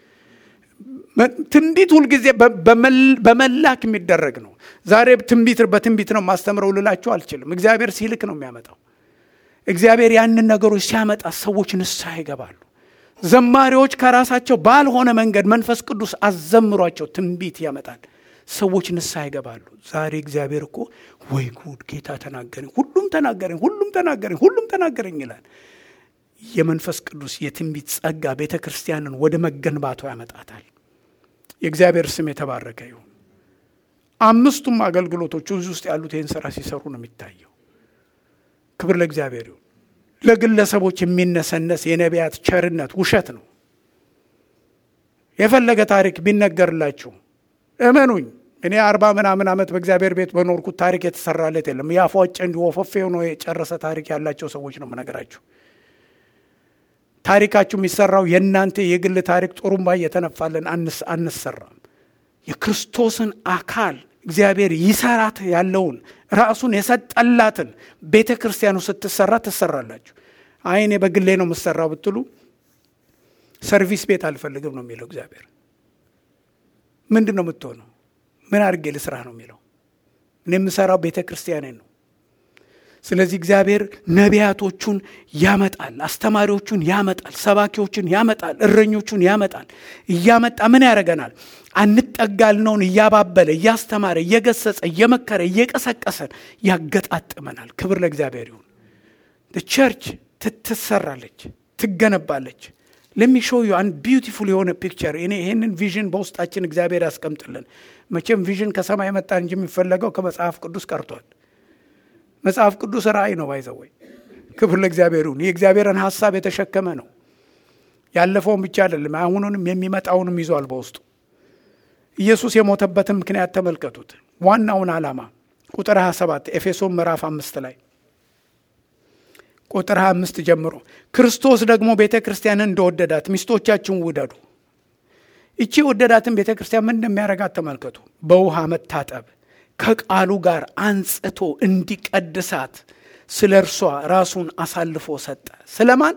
ትንቢት ሁልጊዜ በመላክ የሚደረግ ነው። ዛሬ ትንቢት በትንቢት ነው ማስተምረው ልላችሁ አልችልም። እግዚአብሔር ሲልክ ነው የሚያመጣው። እግዚአብሔር ያንን ነገሮች ሲያመጣ ሰዎች ንስሐ ይገባሉ። ዘማሪዎች ከራሳቸው ባልሆነ መንገድ መንፈስ ቅዱስ አዘምሯቸው ትንቢት ያመጣል። ሰዎች ንስሐ ይገባሉ። ዛሬ እግዚአብሔር እኮ ወይ ጉድ ጌታ ተናገረኝ፣ ሁሉም ተናገረኝ፣ ሁሉም ተናገረኝ፣ ሁሉም ተናገረኝ ይላል። የመንፈስ ቅዱስ የትንቢት ጸጋ ቤተ ክርስቲያንን ወደ መገንባቱ ያመጣታል። የእግዚአብሔር ስም የተባረከ ይሁን። አምስቱም አገልግሎቶች እዚህ ውስጥ ያሉት ይህን ስራ ሲሰሩ ነው የሚታየው። ክብር ለእግዚአብሔር ይሁን። ለግለሰቦች የሚነሰነስ የነቢያት ቸርነት ውሸት ነው። የፈለገ ታሪክ ቢነገርላችሁ እመኑኝ፣ እኔ አርባ ምናምን ዓመት በእግዚአብሔር ቤት በኖርኩት ታሪክ የተሰራለት የለም። ያፏጨ እንዲ ወፈፌ ሆኖ የጨረሰ ታሪክ ያላቸው ሰዎች ነው የምነግራችሁ። ታሪካችሁ የሚሰራው የእናንተ የግል ታሪክ ጥሩምባ እየተነፋለን አንሰራም። የክርስቶስን አካል እግዚአብሔር ይሰራት ያለውን ራሱን የሰጠላትን ቤተ ክርስቲያኑ ስትሰራ ትሰራላችሁ። አይ እኔ በግሌ ነው የምሰራው ብትሉ ሰርቪስ ቤት አልፈልግም ነው የሚለው እግዚአብሔር። ምንድን ነው የምትሆነው? ምን አድርጌ ልስራ ነው የሚለው። እኔ የምሰራው ቤተ ክርስቲያኔን ነው። ስለዚህ እግዚአብሔር ነቢያቶቹን ያመጣል፣ አስተማሪዎቹን ያመጣል፣ ሰባኪዎቹን ያመጣል፣ እረኞቹን ያመጣል። እያመጣ ምን ያደርገናል? አንጠጋልነውን እያባበለ እያስተማረ እየገሰጸ እየመከረ እየቀሰቀሰን ያገጣጥመናል። ክብር ለእግዚአብሔር ይሁን። ቸርች ትሰራለች፣ ትገነባለች። ለሚሾዩ አንድ ቢዩቲፉል የሆነ ፒክቸር እኔ ይህንን ቪዥን በውስጣችን እግዚአብሔር ያስቀምጥልን። መቼም ቪዥን ከሰማይ መጣ እንጂ የሚፈለገው ከመጽሐፍ ቅዱስ ቀርቷል። መጽሐፍ ቅዱስ ራእይ ነው ባይዘወይ ክብር ለእግዚአብሔር ይሁን። የእግዚአብሔርን ሀሳብ የተሸከመ ነው። ያለፈውን ብቻ አይደለም፣ አሁኑንም የሚመጣውንም ይዟል በውስጡ። ኢየሱስ የሞተበትን ምክንያት ተመልከቱት። ዋናውን ዓላማ ቁጥር 27 ኤፌሶን ምዕራፍ አምስት ላይ ቁጥር 25 ጀምሮ ክርስቶስ ደግሞ ቤተ ክርስቲያንን እንደወደዳት ሚስቶቻችሁን ውደዱ። ይቺ ወደዳትን ቤተ ክርስቲያን ምን እንደሚያደርጋት ተመልከቱ። በውሃ መታጠብ ከቃሉ ጋር አንጽቶ እንዲቀድሳት ስለ እርሷ ራሱን አሳልፎ ሰጠ። ስለማን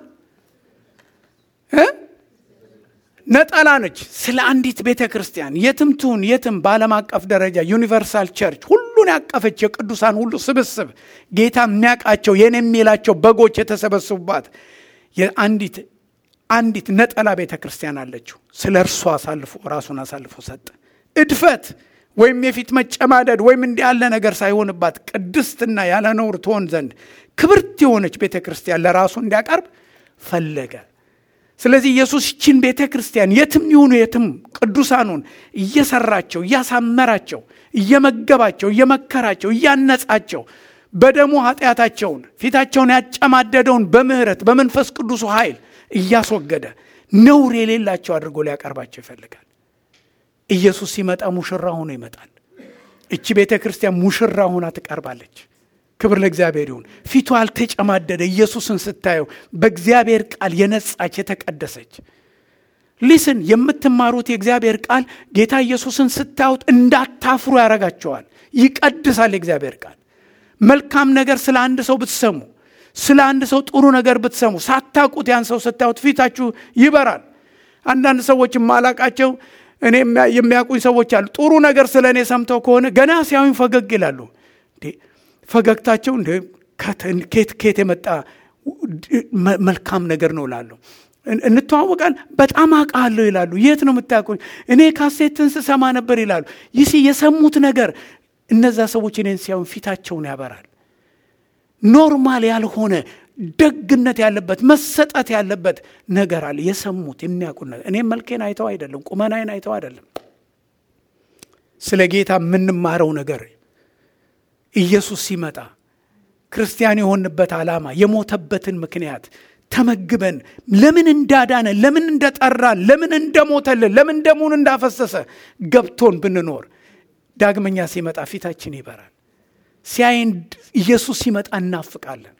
ነጠላ ነች። ስለ አንዲት ቤተ ክርስቲያን የትም ትሁን የትም፣ በዓለም አቀፍ ደረጃ ዩኒቨርሳል ቸርች ሁሉን ያቀፈች የቅዱሳን ሁሉ ስብስብ ጌታ የሚያውቃቸው የኔ የሚላቸው በጎች የተሰበሰቡባት የአንዲት አንዲት ነጠላ ቤተ ክርስቲያን አለችው። ስለ እርሷ አሳልፎ ራሱን አሳልፎ ሰጠ። እድፈት ወይም የፊት መጨማደድ ወይም እንዲህ ያለ ነገር ሳይሆንባት ቅድስትና ያለ ነውር ትሆን ዘንድ ክብርት የሆነች ቤተ ክርስቲያን ለራሱ እንዲያቀርብ ፈለገ። ስለዚህ ኢየሱስ ይችን ቤተ ክርስቲያን የትም ይሁኑ የትም ቅዱሳኑን እየሰራቸው እያሳመራቸው እየመገባቸው እየመከራቸው እያነጻቸው በደሙ ኃጢአታቸውን ፊታቸውን ያጨማደደውን በምህረት በመንፈስ ቅዱሱ ኃይል እያስወገደ ነውር የሌላቸው አድርጎ ሊያቀርባቸው ይፈልጋል። ኢየሱስ ሲመጣ ሙሽራ ሆኖ ይመጣል። እቺ ቤተ ክርስቲያን ሙሽራ ሆና ትቀርባለች። ክብር ለእግዚአብሔር ይሁን። ፊቷ አልተጨማደደ ኢየሱስን ስታየው በእግዚአብሔር ቃል የነጻች የተቀደሰች ሊስን የምትማሩት የእግዚአብሔር ቃል ጌታ ኢየሱስን ስታዩት እንዳታፍሩ ያደርጋቸዋል። ይቀድሳል የእግዚአብሔር ቃል። መልካም ነገር ስለ አንድ ሰው ብትሰሙ፣ ስለ አንድ ሰው ጥሩ ነገር ብትሰሙ፣ ሳታውቁት ያን ሰው ስታዩት ፊታችሁ ይበራል። አንዳንድ ሰዎች የማላቃቸው እኔ የሚያውቁኝ ሰዎች አሉ። ጥሩ ነገር ስለ እኔ ሰምተው ከሆነ ገና ሲያዩኝ ፈገግ ይላሉ። ፈገግታቸው እንደ ኬት ኬት የመጣ መልካም ነገር ነው እላለሁ። እንተዋወቃል። በጣም አውቃለሁ ይላሉ። የት ነው የምታውቁኝ? እኔ ካሴትን ስሰማ ነበር ይላሉ። ይህ የሰሙት ነገር እነዛ ሰዎች እኔን ሲያዩኝ ፊታቸውን ያበራል። ኖርማል ያልሆነ ደግነት ያለበት መሰጠት ያለበት ነገር አለ። የሰሙት የሚያውቁት ነገር እኔም መልኬን አይተው አይደለም፣ ቁመናዬን አይተው አይደለም። ስለ ጌታ የምንማረው ነገር ኢየሱስ ሲመጣ ክርስቲያን የሆንበት ዓላማ የሞተበትን ምክንያት ተመግበን ለምን እንዳዳነ ለምን እንደጠራን ለምን እንደሞተልን ለምን ደሙን እንዳፈሰሰ ገብቶን ብንኖር ዳግመኛ ሲመጣ ፊታችን ይበራል። ሲያይን ኢየሱስ ሲመጣ እናፍቃለን።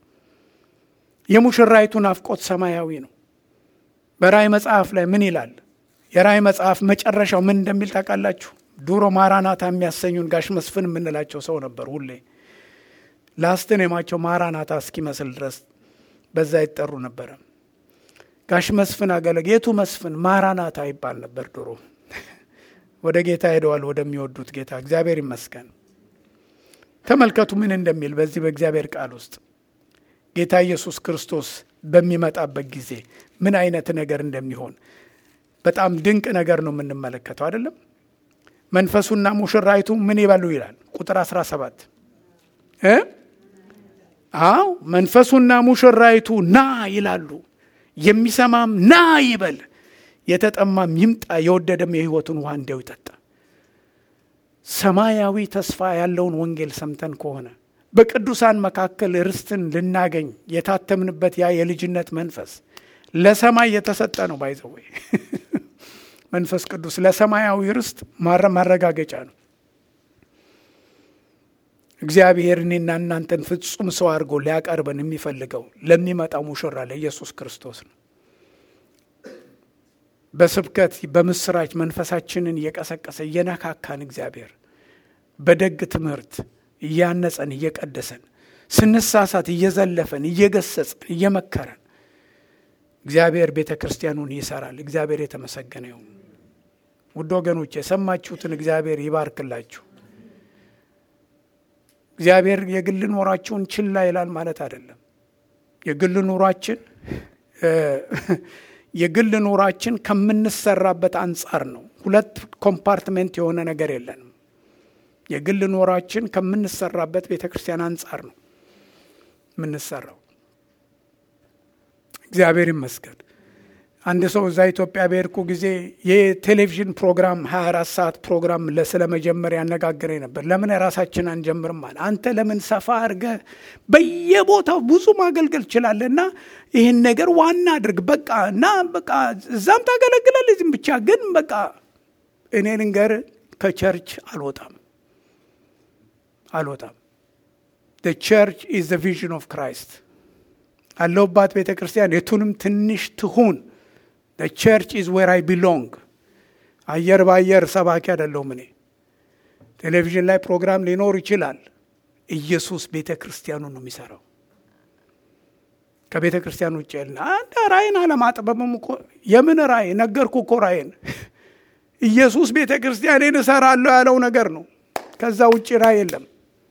የሙሽራይቱ ናፍቆት ሰማያዊ ነው። በራእይ መጽሐፍ ላይ ምን ይላል? የራእይ መጽሐፍ መጨረሻው ምን እንደሚል ታውቃላችሁ? ድሮ ማራናታ የሚያሰኙን ጋሽ መስፍን የምንላቸው ሰው ነበር። ሁሌ ላስትን የማቸው ማራናታ እስኪመስል ድረስ በዛ ይጠሩ ነበረ። ጋሽ መስፍን አገለግ የቱ መስፍን ማራናታ ይባል ነበር ድሮ። ወደ ጌታ ሄደዋል፣ ወደሚወዱት ጌታ። እግዚአብሔር ይመስገን። ተመልከቱ ምን እንደሚል በዚህ በእግዚአብሔር ቃል ውስጥ ጌታ ኢየሱስ ክርስቶስ በሚመጣበት ጊዜ ምን አይነት ነገር እንደሚሆን በጣም ድንቅ ነገር ነው የምንመለከተው አይደለም። መንፈሱና ሙሽራይቱ ምን ይበሉ ይላል ቁጥር 17 እ አዎ መንፈሱና ሙሽራይቱ ና ይላሉ። የሚሰማም ና ይበል፣ የተጠማም ይምጣ፣ የወደደም የሕይወቱን ውሃ እንዲያው ይጠጣ። ሰማያዊ ተስፋ ያለውን ወንጌል ሰምተን ከሆነ በቅዱሳን መካከል ርስትን ልናገኝ የታተምንበት ያ የልጅነት መንፈስ ለሰማይ የተሰጠ ነው። ባይዘወይ መንፈስ ቅዱስ ለሰማያዊ ርስት ማረጋገጫ ነው። እግዚአብሔር እኔና እናንተን ፍጹም ሰው አድርጎ ሊያቀርበን የሚፈልገው ለሚመጣው ሙሽራ ለኢየሱስ ክርስቶስ ነው። በስብከት በምስራች መንፈሳችንን እየቀሰቀሰ እየነካካን እግዚአብሔር በደግ ትምህርት እያነጸን እየቀደሰን ስንሳሳት እየዘለፈን እየገሰጸን እየመከረን እግዚአብሔር ቤተ ክርስቲያኑን ይሰራል። እግዚአብሔር የተመሰገነ ይሁን። ውድ ወገኖች የሰማችሁትን እግዚአብሔር ይባርክላችሁ። እግዚአብሔር የግል ኑሯችሁን ችላ ይላል ማለት አይደለም። የግል ኑሯችን የግል ኑሯችን ከምንሰራበት አንጻር ነው። ሁለት ኮምፓርትሜንት የሆነ ነገር የለንም። የግል ኑሯችን ከምንሰራበት ቤተ ክርስቲያን አንጻር ነው የምንሰራው። እግዚአብሔር ይመስገን። አንድ ሰው እዛ ኢትዮጵያ በሄድኩ ጊዜ የቴሌቪዥን ፕሮግራም 24 ሰዓት ፕሮግራም ስለመጀመር ያነጋግረኝ ነበር። ለምን ራሳችን አንጀምርም አለ። አንተ ለምን ሰፋ አድርገህ በየቦታው ብዙ ማገልገል ትችላለህ እና ይህን ነገር ዋና አድርግ በቃ እና በቃ እዛም ታገለግላለህ እዚህም ብቻ ግን በቃ እኔ ልንገር ከቸርች አልወጣም አልወጣም። ቸርች ኢዝ ዘ ቪዥን ኦፍ ክራይስት አለሁባት ቤተ ክርስቲያን የቱንም ትንሽ ትሁን ቸርች ኢዝ ዌር አይ ቢሎንግ። አየር በአየር ሰባኪ አይደለሁም እኔ። ቴሌቪዥን ላይ ፕሮግራም ሊኖር ይችላል። ኢየሱስ ቤተ ክርስቲያኑ ነው የሚሰራው። ከቤተ ክርስቲያን ውጭ ያለ አንድ ራእይን አለማጥበብም እኮ የምን ራእይ ነገርኩ እኮ ራእይን ኢየሱስ ቤተ ክርስቲያኔን እሰራለሁ ያለው ነገር ነው። ከዛ ውጭ ራእይ የለም።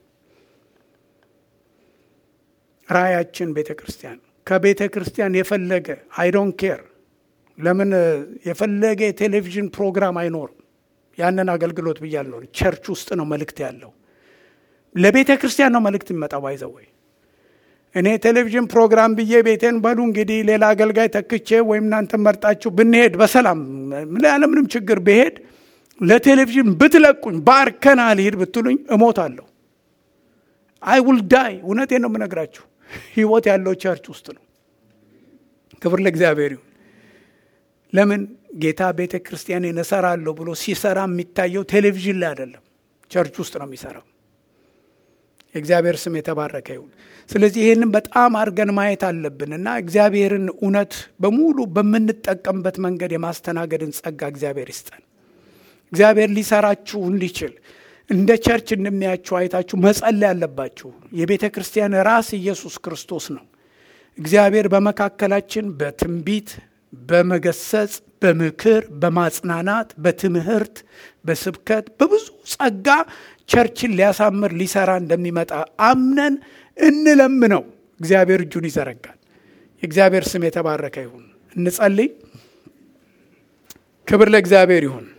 ራእያችን ቤተ ክርስቲያን ከቤተ ክርስቲያን የፈለገ አይ ዶንት ኬር ለምን የፈለገ የቴሌቪዥን ፕሮግራም አይኖርም። ያንን አገልግሎት ብያለሁ። ቸርች ውስጥ ነው መልእክት ያለው። ለቤተ ክርስቲያን ነው መልእክት የሚመጣው። ባይዘወይ እኔ ቴሌቪዥን ፕሮግራም ብዬ ቤቴን በሉ እንግዲህ ሌላ አገልጋይ ተክቼ ወይም እናንተ መርጣችሁ ብንሄድ በሰላም ያለምንም ችግር ብሄድ ለቴሌቪዥን ብትለቁኝ ባርከና ልሂድ ብትሉኝ እሞታለሁ። አይ ውል ዳይ። እውነቴን ነው የምነግራችሁ። ህይወት ያለው ቸርች ውስጥ ነው። ክብር ለእግዚአብሔር ይሁን። ለምን ጌታ ቤተ ክርስቲያንን እሰራለሁ ብሎ ሲሰራ የሚታየው ቴሌቪዥን ላይ አይደለም፣ ቸርች ውስጥ ነው የሚሰራው። የእግዚአብሔር ስም የተባረከ ይሁን። ስለዚህ ይህንን በጣም አድርገን ማየት አለብን እና እግዚአብሔርን እውነት በሙሉ በምንጠቀምበት መንገድ የማስተናገድን ጸጋ እግዚአብሔር ይስጠን። እግዚአብሔር ሊሰራችሁ እንዲችል እንደ ቸርች እንደሚያችሁ አይታችሁ መጸለይ ያለባችሁ። የቤተ ክርስቲያን ራስ ኢየሱስ ክርስቶስ ነው። እግዚአብሔር በመካከላችን በትንቢት በመገሰጽ በምክር በማጽናናት በትምህርት በስብከት በብዙ ጸጋ ቸርችን ሊያሳምር ሊሰራ እንደሚመጣ አምነን እንለምነው። እግዚአብሔር እጁን ይዘረጋል። የእግዚአብሔር ስም የተባረከ ይሁን። እንጸልይ። ክብር ለእግዚአብሔር ይሁን።